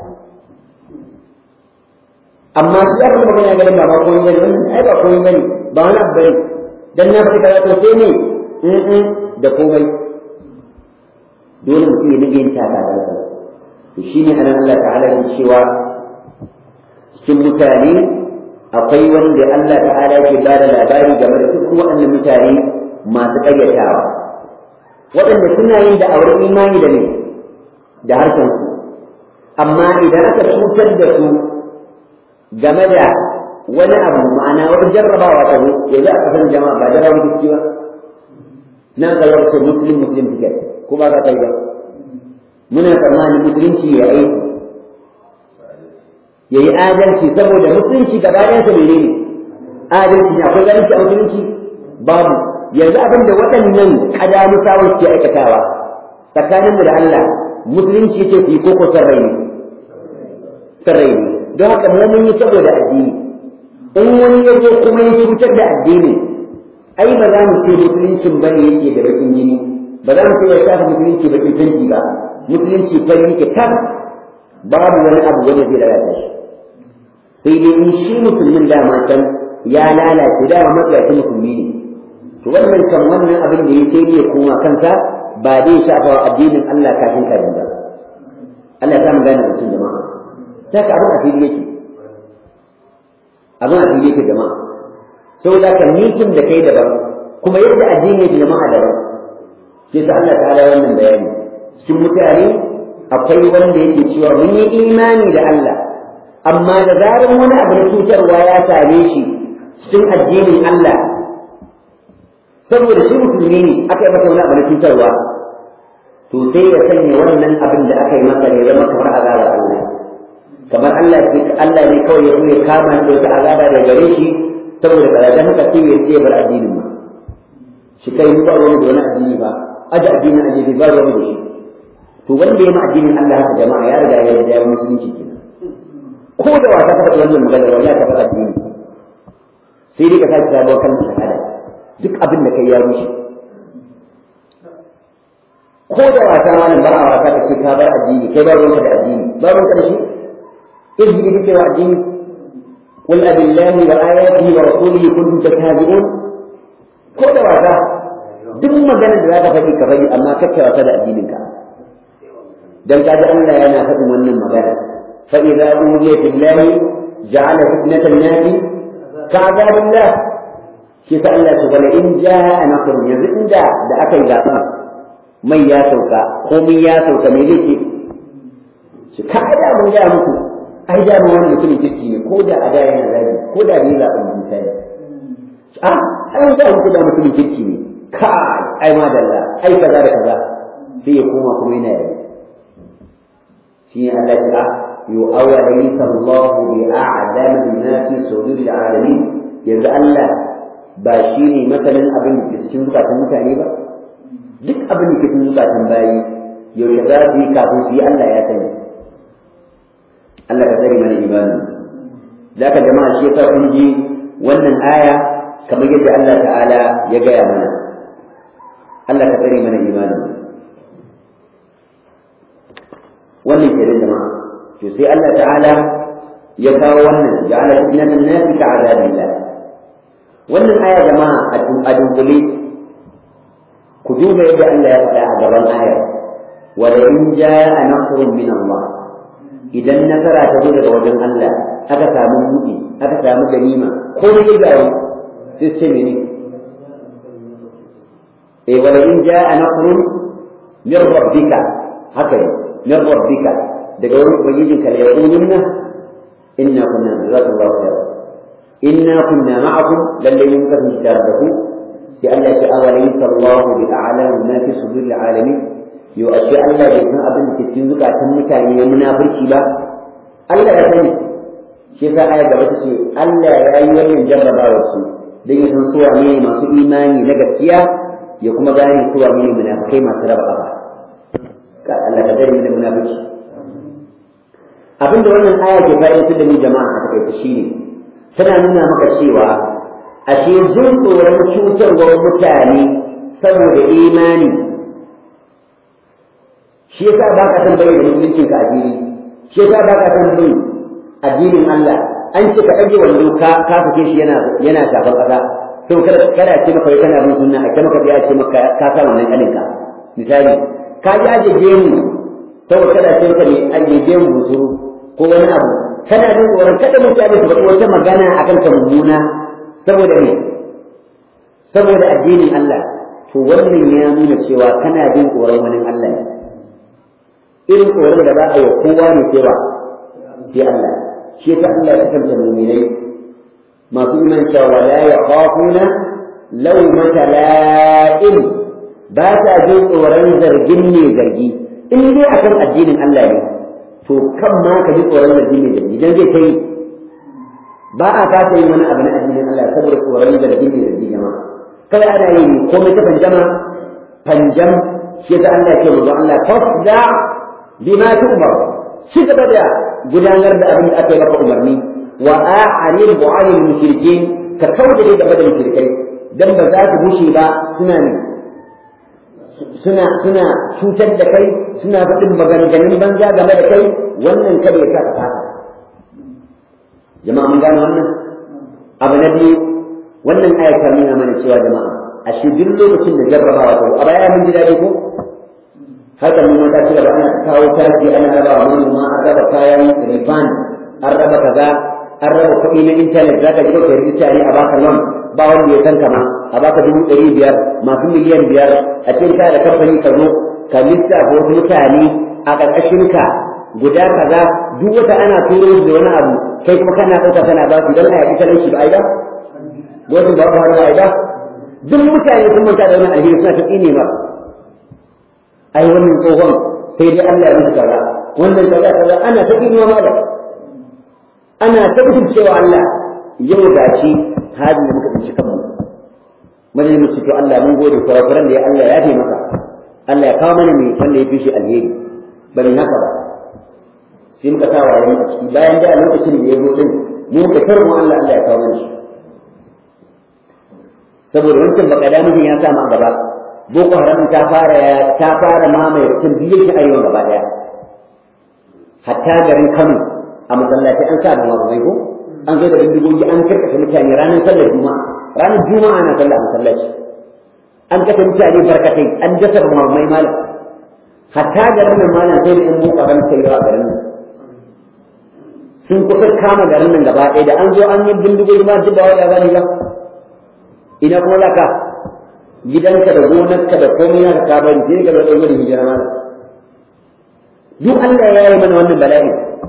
amma su ya kuma magana ganin ba ba komai bane wannan ai ba komai bane ba wani abu bane dan na fita kaza to sai ne in da komai dole mutum ya dinga yin taka da to shine anan Allah ta'ala ya cewa cikin mutane akwai wanda Allah ta'ala ke ba da labari game da duk waɗannan mutane masu ƙaryatawa waɗanda suna yin da auren imani da ne da harshen su amma idan aka cutar da su game da wani abu ma'ana wata jarrabawa ta zo ya za a san jama'a ba jarrabawa gaske ba na ga yau muslim muslim ticket ko ba ka kai ba muna tsammanin musulunci ya aiki ya yi adalci saboda musulunci gaba ɗayan sa mene ne adalci ne akwai zalunci a musulunci babu yanzu abin da waɗannan ƙadamu sawun ke aikatawa tsakaninmu da Allah musulunci ce su yi koko sarrai ne sarrai ne don haka mu mun yi saboda addini in wani ya zo kuma ya cutar da addini ai ba za mu ce musuluncin bane yake da bakin jini ba za mu ce ya shafa musulunci bakin tanki ba musulunci fari yake tar babu wani abu wanda zai lalata shi sai dai in shi musulmin dama can ya lalace dama matsayaci musulmi ne to wannan kan wannan abin da ya sai ne koma kansa ba zai shafa wa addinin Allah kafin kafin ba Allah ta mu gane mutum jama'a ta ka abin a fili yake abin a fili yake jama'a saboda ka nikin da kai daban kuma yadda addini yake jama'a daban sai ta Allah ta wannan bayani cikin mutane akwai wanda yake cewa mun yi imani da Allah amma da zarar wani abu na cutarwa ya same shi cikin addinin Allah saboda shi musulmi ne aka yi masa wani abu na cutarwa to sai ya sanya wannan abin da aka yi masa ne zama kamar azabar Allah kamar Allah ne Allah ne kawai ya zo ya kama da wata azaba da gare shi saboda kaza dan haka sai ya ce bar addinin ma shi kai ba ruwan da wani addini ba aje addinin aje ba ruwan da shi to wanda ya ma addinin Allah haka jama'a ya riga ya yarda ya musulunci kenan ko da wata ka faɗi wannan magana wallahi ka faɗa addini sai dai ka sake sabuwar kalmar shahada duk abin da kai ya rushe ko da wata malam ba a wata ka ce ka bar addini kai ba ruwanka da addini ba ruwanka da shi izini kake wa addini قل أب الله وآياته ورسوله كنتم تستهزئون ko da wasa duk maganar da za ka faɗi ka faɗi amma kake wasa da addininka dan kaji Allah yana faɗin wannan magana fa idza uhiya billahi ja'ala fitnatan nasi ka'adabillah shi ta Allah su bala in ja'a nasr yanzu inda da aka yi zaben mai ya sauka komai ya sauka me zai ce shi ka da mun ga muku ai da mu wani mutumin kirki ne ko da a da yana zagi ko da bai zaben misali a ai da muku da mutumin kirki ne ka ai ma da Allah ai kaza da kaza sai ya koma kuma yana yi shi ne Allah ya yu awalaysa Allah bi a'lam bima fi sudur alamin yanzu Allah ba shi ne masanin abin da ke cikin zukatan mutane ba duk abin da ke cikin zukatan bayi yaushe za su yi kafin su yi Allah ya sani Allah ka tsare mana imani zaka jama'a shi yasa kun ji wannan aya kamar yadda Allah ta'ala ya gaya mana Allah ka tsare mana imanin wannan ke da jama'a to sai Allah ta'ala ya kawo wannan ja'ala fitnatan nasi ka azabillah wannan aya jama'a a dunkule ku duba yadda Allah ya faɗa a gaban ayar wa la in ja'a nasrun min Allah idan nasara ta zo daga wajen Allah aka samu buɗi aka samu ganima ko da ya gyaru sai ce mene eh wa la in ja'a nasrun min rabbika haka ne min rabbika daga wurin ubangijinka la yaqulunna inna kunna jazakallahu khairan inna kunna ma'akum lalle mun kasance tare da ku sai Allah ya ce awalaysa Allahu bi a'lamu ma fi suduril alamin yo ashe Allah bai san abin da ke cikin zukatan mutane ya munafurci ba Allah ya sani shi yasa aya gaba ta ce Allah ya yi wannan jarrabawar su dan ya san su wane masu imani na gaskiya ya kuma gane su wane munafikai masu raba kafa ka Allah ka dare da munafiki abinda wannan aya ke fa'idantar da ni jama'a a takaice shine tana nuna maka cewa ashe jin tsoron cutarwar mutane saboda imani shi yasa ba ka san bayyana musuluncin ka addini shi yasa ba ka san bin addinin Allah an ce ka ɗage wando ka ka sake shi yana yana shafar ƙasa to kada kada ce maka kana bin sunna a kuma ka ce maka ka sa wannan kalin ka misali ka ji aje gemu saboda kada ce maka ne aje gemu busuru ko wani abu kana jin tsoron kada mutane su faɗi wata magana akan ka mummuna saboda me saboda addinin Allah to wannan ya nuna cewa kana jin tsoron wani Allah ne irin tsoron da ba a yi kowa ne cewa sai Allah shi ta Allah ya kanta mu'minai masu iman cewa la yakhafuna lawmata la'im ba ta jin tsoron zargin ne zargi in dai akan addinin Allah ne to kan ma ka ji tsoron zargi ne zargi dan zai kai ba a kasa yin wani abu na addinin Allah saboda tsoron zargi ne zargi jama'a kawai ana yi komai ta panjama panjam shi ta Allah ke manzo Allah fasda bima tu'mar shi gaba da gudanar da abin da aka yi maka umarni wa a'anil bu'anil mushrikin ka kauda dai gaba da mushrikai dan ba za su bushe ba suna ne suna suna cutar da kai suna faɗin maganganun banza game da kai wannan kada ya sa ka fata jama'a mun gane wannan abu na biyu wannan aya ta nuna mana cewa jama'a a shi duk lokacin da jarrabawa ta a baya mun ji daɗi ko haka mun mata cewa da ana kawo taki ana raba wa manoma an raba kayan rifan an raba kaza an raba kuɗi na intanet za ka ji ka rijista ne a baka loan ba wanda ya san kama a baka dubu ɗari biyar masu miliyan biyar a cikin ka da kamfani ka zo ka lissafa wasu mutane a ƙarƙashinka guda kaza duk wata ana turo da wani abu kai kuma kana ɗauka kana ba su don a yaƙi talauci ba ai ba wasu ba ku hana ai ba duk mutane sun manta da wannan alheri suna ta tsine ba ai wannan tsohon sai dai Allah ya musu kaza wannan kaza kaza ana ta tsinewa ma da ana ta cewa Allah yau da shi hadi da muka tsinci kanmu majalisin mu to Allah mun gode kurakuran da ya Allah ya maka Allah ya kawo mana mai wanda ya fi shi alheri bari haka ba sai muka sa waye a ciki bayan da a lokacin da ya zo din mu muka tarmu Allah Allah ya kawo mana shi saboda wancan baka da mutum ya sa mu a gaba boko haram ta fara ta fara mamaye mutum biyu shi arewa gaba daya hatta garin Kano a masallaci an sa da mabugai ko an zo da bindigogi an karkashe mutane ranar sallar juma'a ranar juma'a na sallah a masallaci an kashe mutane barkatai an dasa mamai malam hatta garin nan malam sai da in boko haram sai yawa garin nan sun kusa kama garin nan gaba ɗaya da an zo an yi bindigogi ma duk ba wai ya gani ba ina kuma laka gidanka da gonarka da komai naka ka bari sai ka zo ɗaukar hijira malam duk Allah ya yi mana wannan bala'i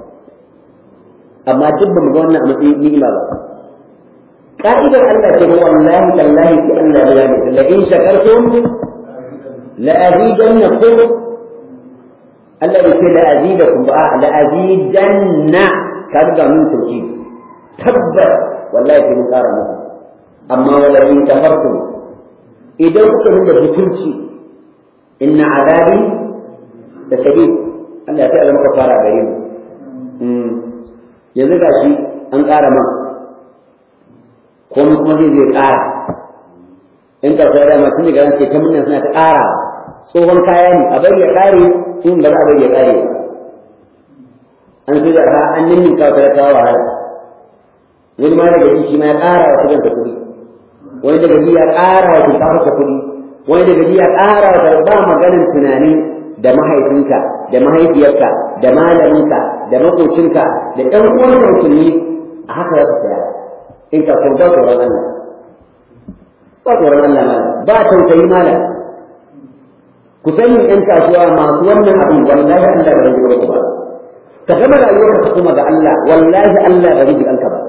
amma duk ba mu ga wannan a matsayin ni'ima ba ka'idar Allah ce wallahi tallahi ki Allah ya yi la in shakartum la azidannakum Allah ya ce la azidakum ba la azidanna ka ga mun tauhid tabbas wallahi ki mun ƙara muku amma wala in kafartum idan kuka nuna butunci inna azabi da shadid Allah ya sai maka fara gare mu yanzu ga shi an ƙara man komai kuma zai zai ƙara in ka sai da mutum daga ran ke ta munna suna ta ƙara tsohon kaya ne a bari ya ƙare in ba za a bari ya ƙare ba an so da ka an ninnin ka ta kawo wahala wani ma daga shi ma ya ƙara wa kudin kuɗi wani daga ji ya ƙara wa shinkafa ta kuɗi wani daga ji ya ƙara wa ba maganin tunanin da mahaifinka da mahaifiyarka da malaminka da makocinka da ɗan uwanka musulmi a haka ya fi saya in ka ko ba tsoron Allah ba tsoron Allah malam ba tausayi malam ku sani ɗan kasuwa masu wannan abin wallahi Allah ba zai ku ba ka gama rayuwarka ka kuma ga Allah wallahi Allah ba zai kanka ba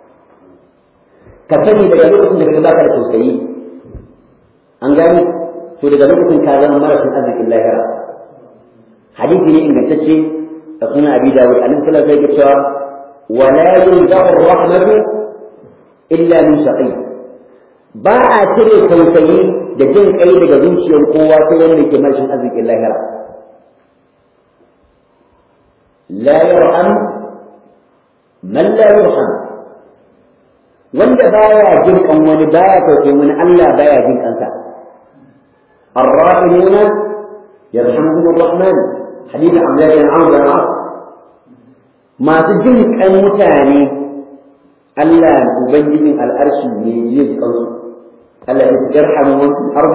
ka sani daga lokacin da ka baka da tausayi an gani to daga lokacin ka zama marasin arzikin lahira hadisi ne ingantacce da suna abi dawud annabi sallallahu alaihi wasallam cewa wala yunzahu rahmatu illa min shaqi ba a cire tausayi da jin kai daga zuciyar kowa sai wanda ke marshin arzikin lahira la yarham man la yarham wanda baya jin kan wani baya tausayin wani Allah baya jin kansa الراحمون يرحمهم الرحمن حديث عبد الله بن عمرو بن العاص ما تجن كان متاني ألا أبين من الأرش يجيز قوس ألا ترحم من في الأرض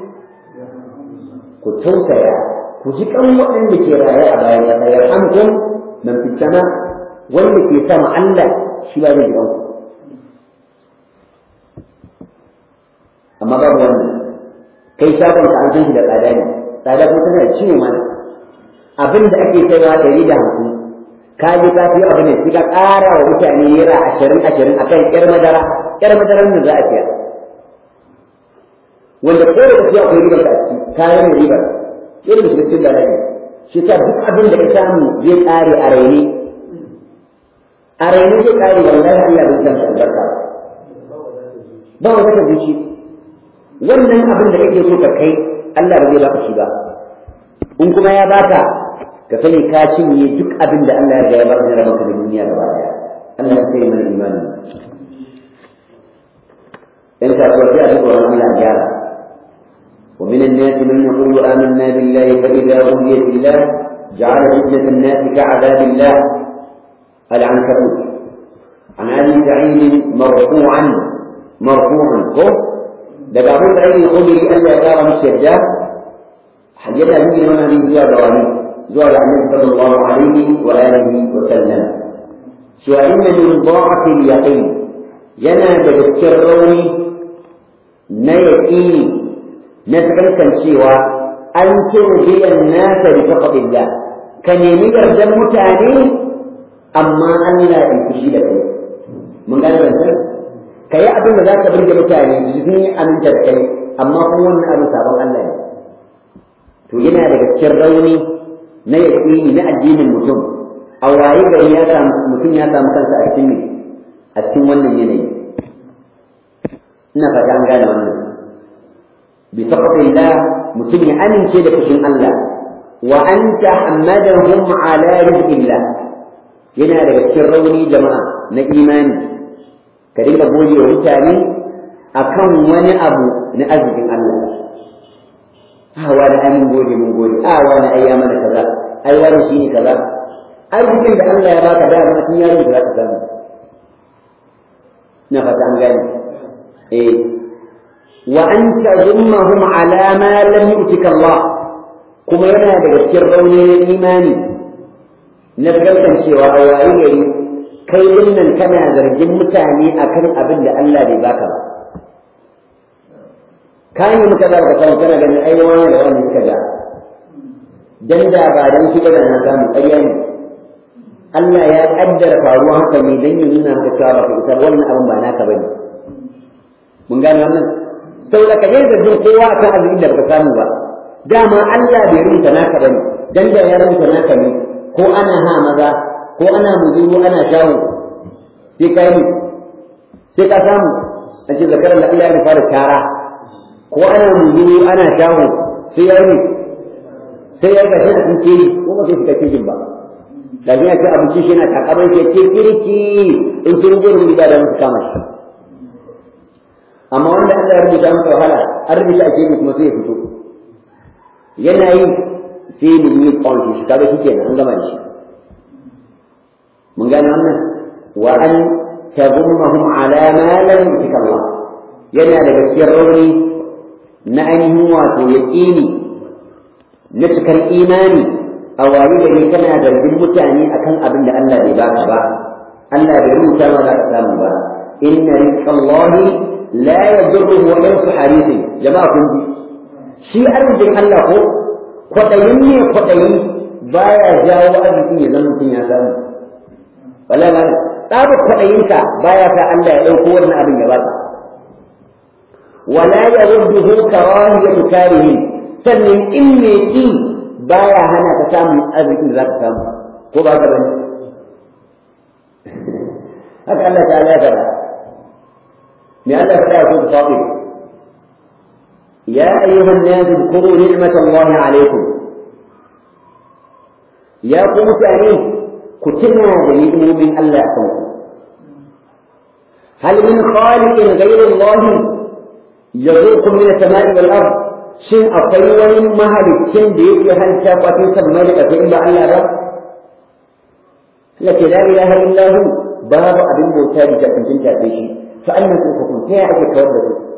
كتوسع كجيك أم وأن لكي رأي أبايا يرحمكم من في السماء وأن لكي سمع الله شباب الأرض أما باب wannan kai shagon ka an san shi da tsada ne tsada kuma tana da ciwo mana abin da ake kaiwa ɗari da hamsin ka je ka fi abu ne sai ka ƙara wa mutane naira ashirin ashirin a kan ƴar madara ƴar madarar da za a siya wanda ko da tafiya akwai ribar ka a ciki kayan da ribar irin da cikin da rai shi ta duk abin da ka samu zai ƙare a raini a raini zai ƙare wallahi Allah bai san albarka ba wata ta zuci wannan abin da kake so ka kai Allah ba zai baka shi ba in kuma ya baka ka sani ka cinye duk abin da Allah ya riga ya baka na rabanka da duniya gaba daya Allah ya sai mana imani in ka so sai a ji tsoron Allah gyara ومن الناس من يقول آمنا بالله فإذا أوذي بالله جعل فتنة الناس كعذاب الله العنكبوت عن أبي سعيد مرفوعا مرفوعا daga abin da ake kudiri Allah ya kara musu yadda yana nuni mana ne zuwa ga wani zuwa ga annabi sallallahu alaihi wa alihi wa sallam cewa inna min dha'fi al-yaqin yana da cikin rauni na yaqini na cewa an turbiyan nasa bi faqdillah ka nemi yardan mutane amma Allah ya fushi da kai mun gane wannan ka yi abin da za ka burge mutane su sun yi aminta da kai amma kuma wannan abin sabon Allah ne to yana daga cikin rauni na yaƙini na addinin mutum a waye gari ya samu mutum ya samu kansa a cikin a cikin wannan yanayi ina fata an gane wannan bi saqatillah mutum ya amince da fushin Allah wa an tahammadahum ala rizqillah yana daga cikin rauni jama'a na imani ka dinga gode wa mutane akan wani abu na arzikin Allah a wani amin gode mun gode a wani ai ya mana kaza ai wani shine kaza arzikin da Allah ya baka da ma tun yaron da zaka samu na fata an gane eh wa an tazummahum ala ma lam yu'tika Allah kuma yana daga cikin raunin imani na cewa a wayi gari kai dinnan kana zargin mutane akan abin da Allah bai baka ba ka yi muka ba ka samu kana ganin ai wani da wani suka ga dan da ba dan shi ba na samu ƙarya ne Allah ya kaddara faruwa haka ne dan ya nuna maka cewa ba ka wannan abin ba naka bane mun gane wannan saboda ka yi zargin kowa akan abin da baka samu ba dama Allah bai rubuta naka bane dan da ya rubuta naka ne ko ana ha maza ko ana muzuru ana shawo sai ka yi sai ka samu an ce zakarar da Allah ya fara tara ko ana muzuru ana shawo sai ya yi sai ya yi gashi a cikin keji ko ba sai shiga kejin ba da ya ce abinci shi yana takabar ke ce kirki in sun je da da musu kama shi Allah ya rubuta masa wahala an rubuta a cikin kuma sai ya fito yana yi sai mu yi kawai shi kaga shi kenan an gama da shi mun gane wannan wa an tazummahum ala ma lam yutika Allah yana da gaskiyar rauni na ainihin wato yaqini na cikar imani a waye gari kana zargin mutane akan abin da Allah bai baka ba Allah bai rubuta ma za ka samu ba inna rizqallahi la yadurruhu wa yansu harisi jama'a kun ji shi arzikin Allah ko kwaɗayin ne kwaɗayi baya jawo arzikin ya zama mutum ya samu wala ma tsaba kwaɗayinka baya sa Allah ya ɗauko wannan abin ya baka wala ya rudduhu karahiyatu karihin sannan in me ki baya hana ka samun arzikin da za ka samu ko ba ka bane haka Allah ta'ala ya faɗa me Allah ya faɗa ya kuma faɗi يا أيها الناس اذكروا نعمة الله عليكم يا قوم تأنيه كتنا بنعم من الله يحكمكم هل من خالق غير الله يرزقكم من السماء والأرض شن أطيور مهل شن بيت هل تاقوة سمالك فإن الله رب لك لا إله إلا هو باب أبن موتى جاءكم تنتهي بشيء فأنا تنفقون كيف أجل كوردكم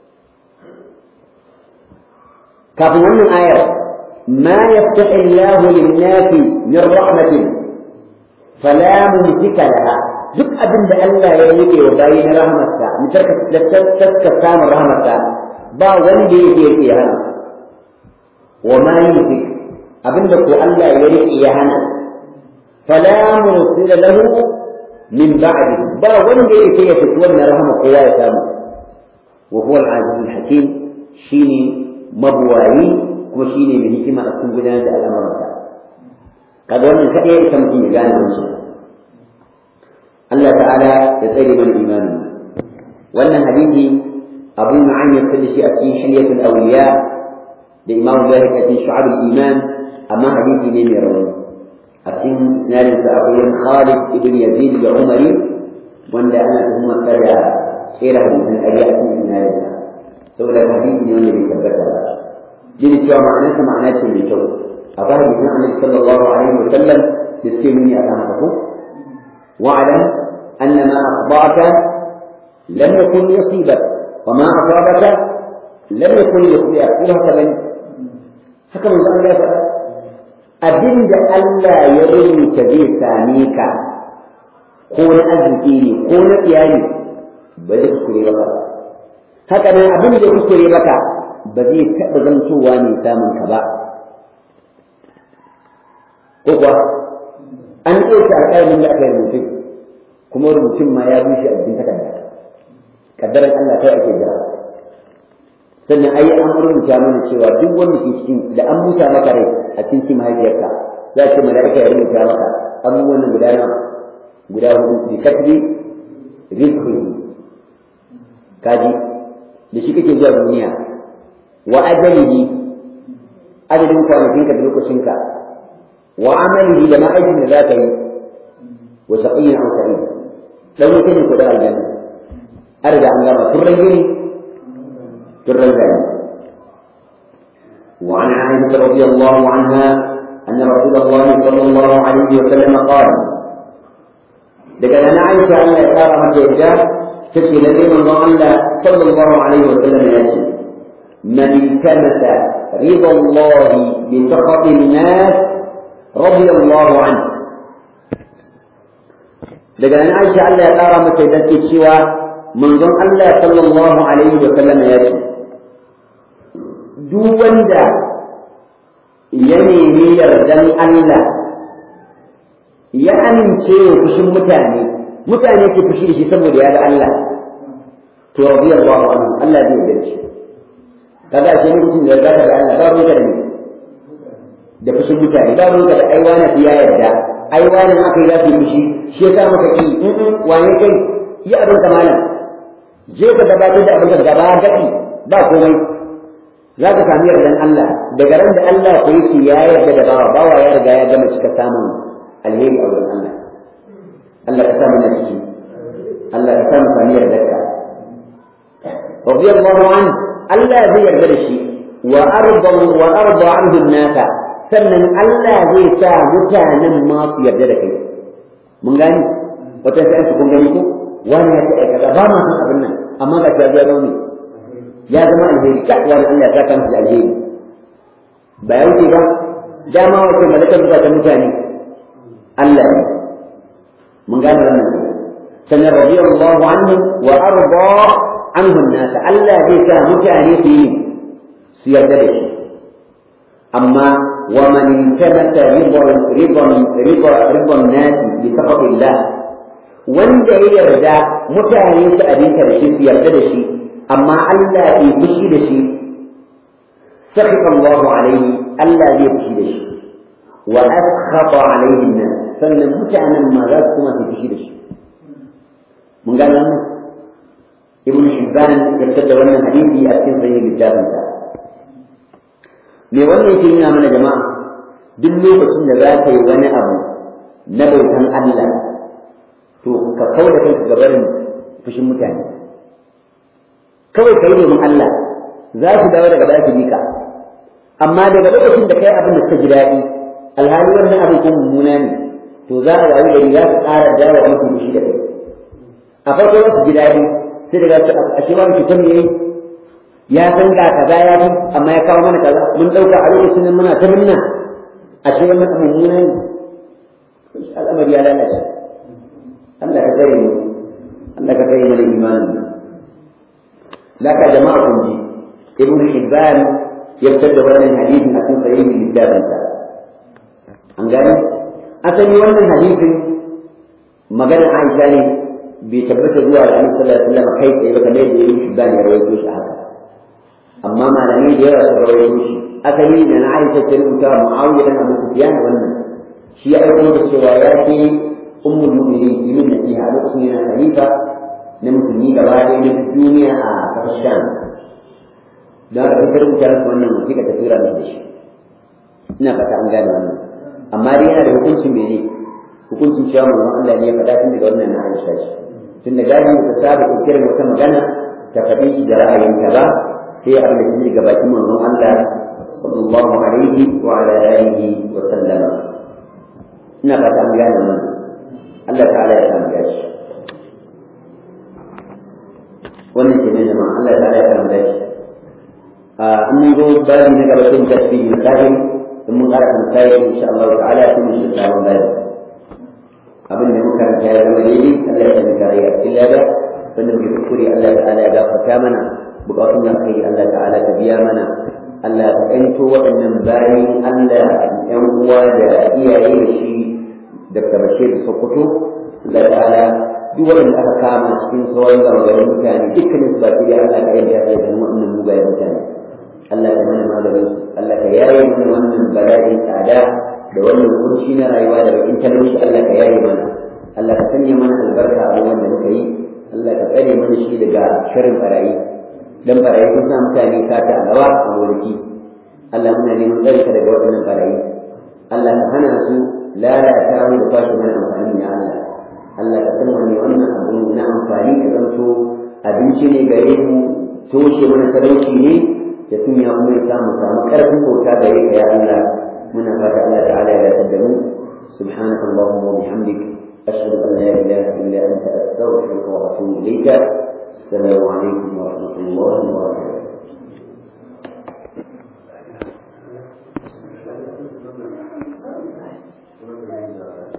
kafin wannan ayar ma yaftahi Allah lin-nasi min rahmatin fala mumsika laha duk abin da Allah ya rike wa bayi na rahmatsa mutarka da taska samun rahmatsa ba wanda yake yake ya hana wa ma yumsik abin da ko Allah ya rike ya hana fala mursila lahu min ba'di ba wanda yake ya fito wannan rahama kowa ya samu wa huwa al-aziz al-hakim shine mabuwayi kuma shi ne mai hikima a cikin gudanar da al'amuransa kaga wannan kaɗai ya isa mutum ya gane wansu Allah ta'ala ya tsare mana imanin wannan hadisi abu nu'aym ya fada shi a cikin hilyatul awliya da imamu zahir a cikin shu'abul iman amma hadisi ne mai rauni a cikin isnadin sa akwai Khalid ibn Yazid da Umari wanda ana tuhumar da tsere hadisin ƙarya a cikin isnadin sa saboda hadisi ne wanda bai tabbata ba jini cewa ma'anarsa ma'ana ce mai kyau a ba hadisin annabi sallallahu alaihi wa sallam da suke nuni a kan haka wa'alam anna ma akhba'aka lam yakun yusibak wa ma asabaka lam yakun yukhli'ak ko haka bane haka manzo Allah ya faɗa abin da Allah ya rubuta zai same ka ko na arziki ne ko na iyali ba zai kuskure ba haka nan abin da kuskure maka ba zai taɓa zantowa mai samun ka ba ko kuwa an ɗauka alƙalamin da aka yi rubutun kuma rubutun ma ya bushe a cikin takarda kaddaran Allah kai ake jira sannan ai an rubuta mana cewa duk wanda ke cikin da an busa maka rai a cikin mahaifiyarka za ce mala'ika ya rubuta maka abubuwan nan guda nawa guda hudu bi katbi rizqihi kaji da shi kake zuwa duniya wa ajalihi ajalin kwanakinka da lokacinka wa amalihi da ma'aikin da za ka yi wa saqiyyin an sa'id dan wuta ne ko da aljanna an riga an gama turran gini turran gani وعن عائشة رضي الله عنها أن رسول الله صلى الله عليه وسلم قال لقد أنا عائشة أن يقال مكة تكفي الذي من الله صلى الله عليه وسلم يأتي من التمس رضا الله بسخط الناس رضي الله عنه daga nan Aisha Allah ya ƙara mata da ke cewa manzon Allah sallallahu alaihi wa sallam ya ce duk wanda ya nemi yardan Allah ya amince wa fushin mutane mutane ke fushi da shi saboda ya ga Allah to radiyallahu anhu Allah zai yarda shi kaga sai mutum da zaka ga Allah ba ruwa da ni da fushin mutane ba ruwa da ai wani ya yarda ai wani aka yi za su yi fushi shi ya sa maka ki wane kai yi abin ka malam je ka gabatar da abin ka gaba gaɗi ba komai za ka sami yardan Allah daga ran da Allah ko yake ya yarda da bawa bawa ya riga ya gama cika samun alheri a wurin Allah Allah ka sa mana ciki Allah ka sa mu sami yardarka radiyallahu anhu Allah zai yarda da shi wa arda wa arda anhu nasa sannan Allah zai sa mutanen ma su yarda da kai mun gani wata sai su kun gani ko wani ya ce kaza ba ma san abin nan amma ga ta ya zama ya zama alheri ka wani Allah ya saka masa alheri ba ya wuce ba dama wace malakar zuwa ta mutane Allah ne mun gane wannan sannan radiyallahu anhu wa arda anhu an-nas Allah zai sa mutane su yi su yarda da shi amma wa man intabata ridan ridan ridan ridan nas bi saqatillah wanda ya yarda mutane su abinka da shi su yarda da shi amma Allah bai fushi da shi سخط الله عليه ألا يبكي لشيء وأسخط عليه الناس sannan mutanen ma za su kuma su fushi da shi mun gane wannan ibn hibban ya fitar da wannan hadisi a cikin sahih littafin sa me wannan yake nuna mana jama'a duk lokacin da za ka yi wani abu na bautan Allah to ka kauda kanka ga barin fushin mutane kawai ka yi domin Allah za su dawo daga baya su bi ka amma daga lokacin da kai abin da suka ji daɗi alhali wannan abin ko mummuna ne to za a rayu gari za su ƙara dawo a mutum shi da kai a farko za su ji daɗi sai daga su a shi wani cutar ne ya san ga kaza ya fi amma ya kawo mana kaza mun ɗauka a lokacin nan muna ta minna a shi wannan abin mummuna ne al'amari ya lalace Allah ka tsare mu Allah ka tsare mana imanin laka jama'a kun ji ibn hibban ya fitar da wannan hadisin a cikin sahihin littafinsa an gani asali wannan hadisin magana Aisha ne bai tabbata zuwa ga Annabi sallallahu alaihi wasallam kai tsaye ba kamar yadda ibn hibban ya rawaito shi haka amma malamai da yawa sun rawaito shi asali da na Aisha ta rubuta Muawiya dan Abu Sufyan wannan shi ya aiko da cewa ya ce ummul mu'minin yimin nasiha lokacin yana khalifa na musulmi gaba ɗaya na duniya a ƙasar Sham da aka fitar rubuta masa wannan wasiƙa ta tura masa da shi ina fata an gane wannan amma dai yana da hukuncin mene hukuncin cewa manzon Allah ne ya faɗa tun daga wannan na Aisha shi tun da gadi ta saba kirkirar wata magana ta faɗi shi da ra'ayinta ba sai abin da take daga bakin manzon Allah sallallahu alaihi wa ala alihi wa sallama ina fata an gane wannan Allah ta'ala ya samu gashi wannan ke ne jama'a Allah ta'ala ya samu gashi in mun zo babi na gaba sai mu tafi misali in mun ƙara misali insha Allah ta'ala sai mu shiga sabon babi abin da muka ya zama daidai Allah ya sami kare a cikin lada wanda muke kuskure Allah ta'ala ya gafarta mana bukatun da kai Allah ta'ala ta biya mana Allah ta ƴanto waɗannan bayan Allah ƴan uwa da iyaye da shi Dr. Bashir Sokoto Allah ta'ala duk waɗanda aka kama cikin sauran gangaren mutane dukkanin su baki da Allah ka yanka ya zama wannan mugayen mutane Allah ka mana maganin su Allah ka yaye mana wannan bala'in tsada da wannan kunci na rayuwa da bakin talauci Allah ka yaye mana Allah ka sanya mana albarka a wannan da muka yi Allah ka tsare mana shi daga shirin barayi dan barayi sun sa mutane sata a gaba a gonaki Allah muna neman tsare ka daga waɗannan barayi Allah ka hana su lalata mu da kwashe mana amfani ya Allah Allah ka san wani wannan abu na amfani ka zanto abinci ne gare mu toshe mana talauci ne da sun ya kuma ya samu samu ƙarfin bauta gare ka ya Allah muna fata Allah ta'ala ya dace da mu subhanaka allahumma wa bihamdik ashhadu an la ilaha illa anta astaghfiruka wa atubu ilayka assalamu alaikum wa rahmatullahi wa barakatuh Thank you.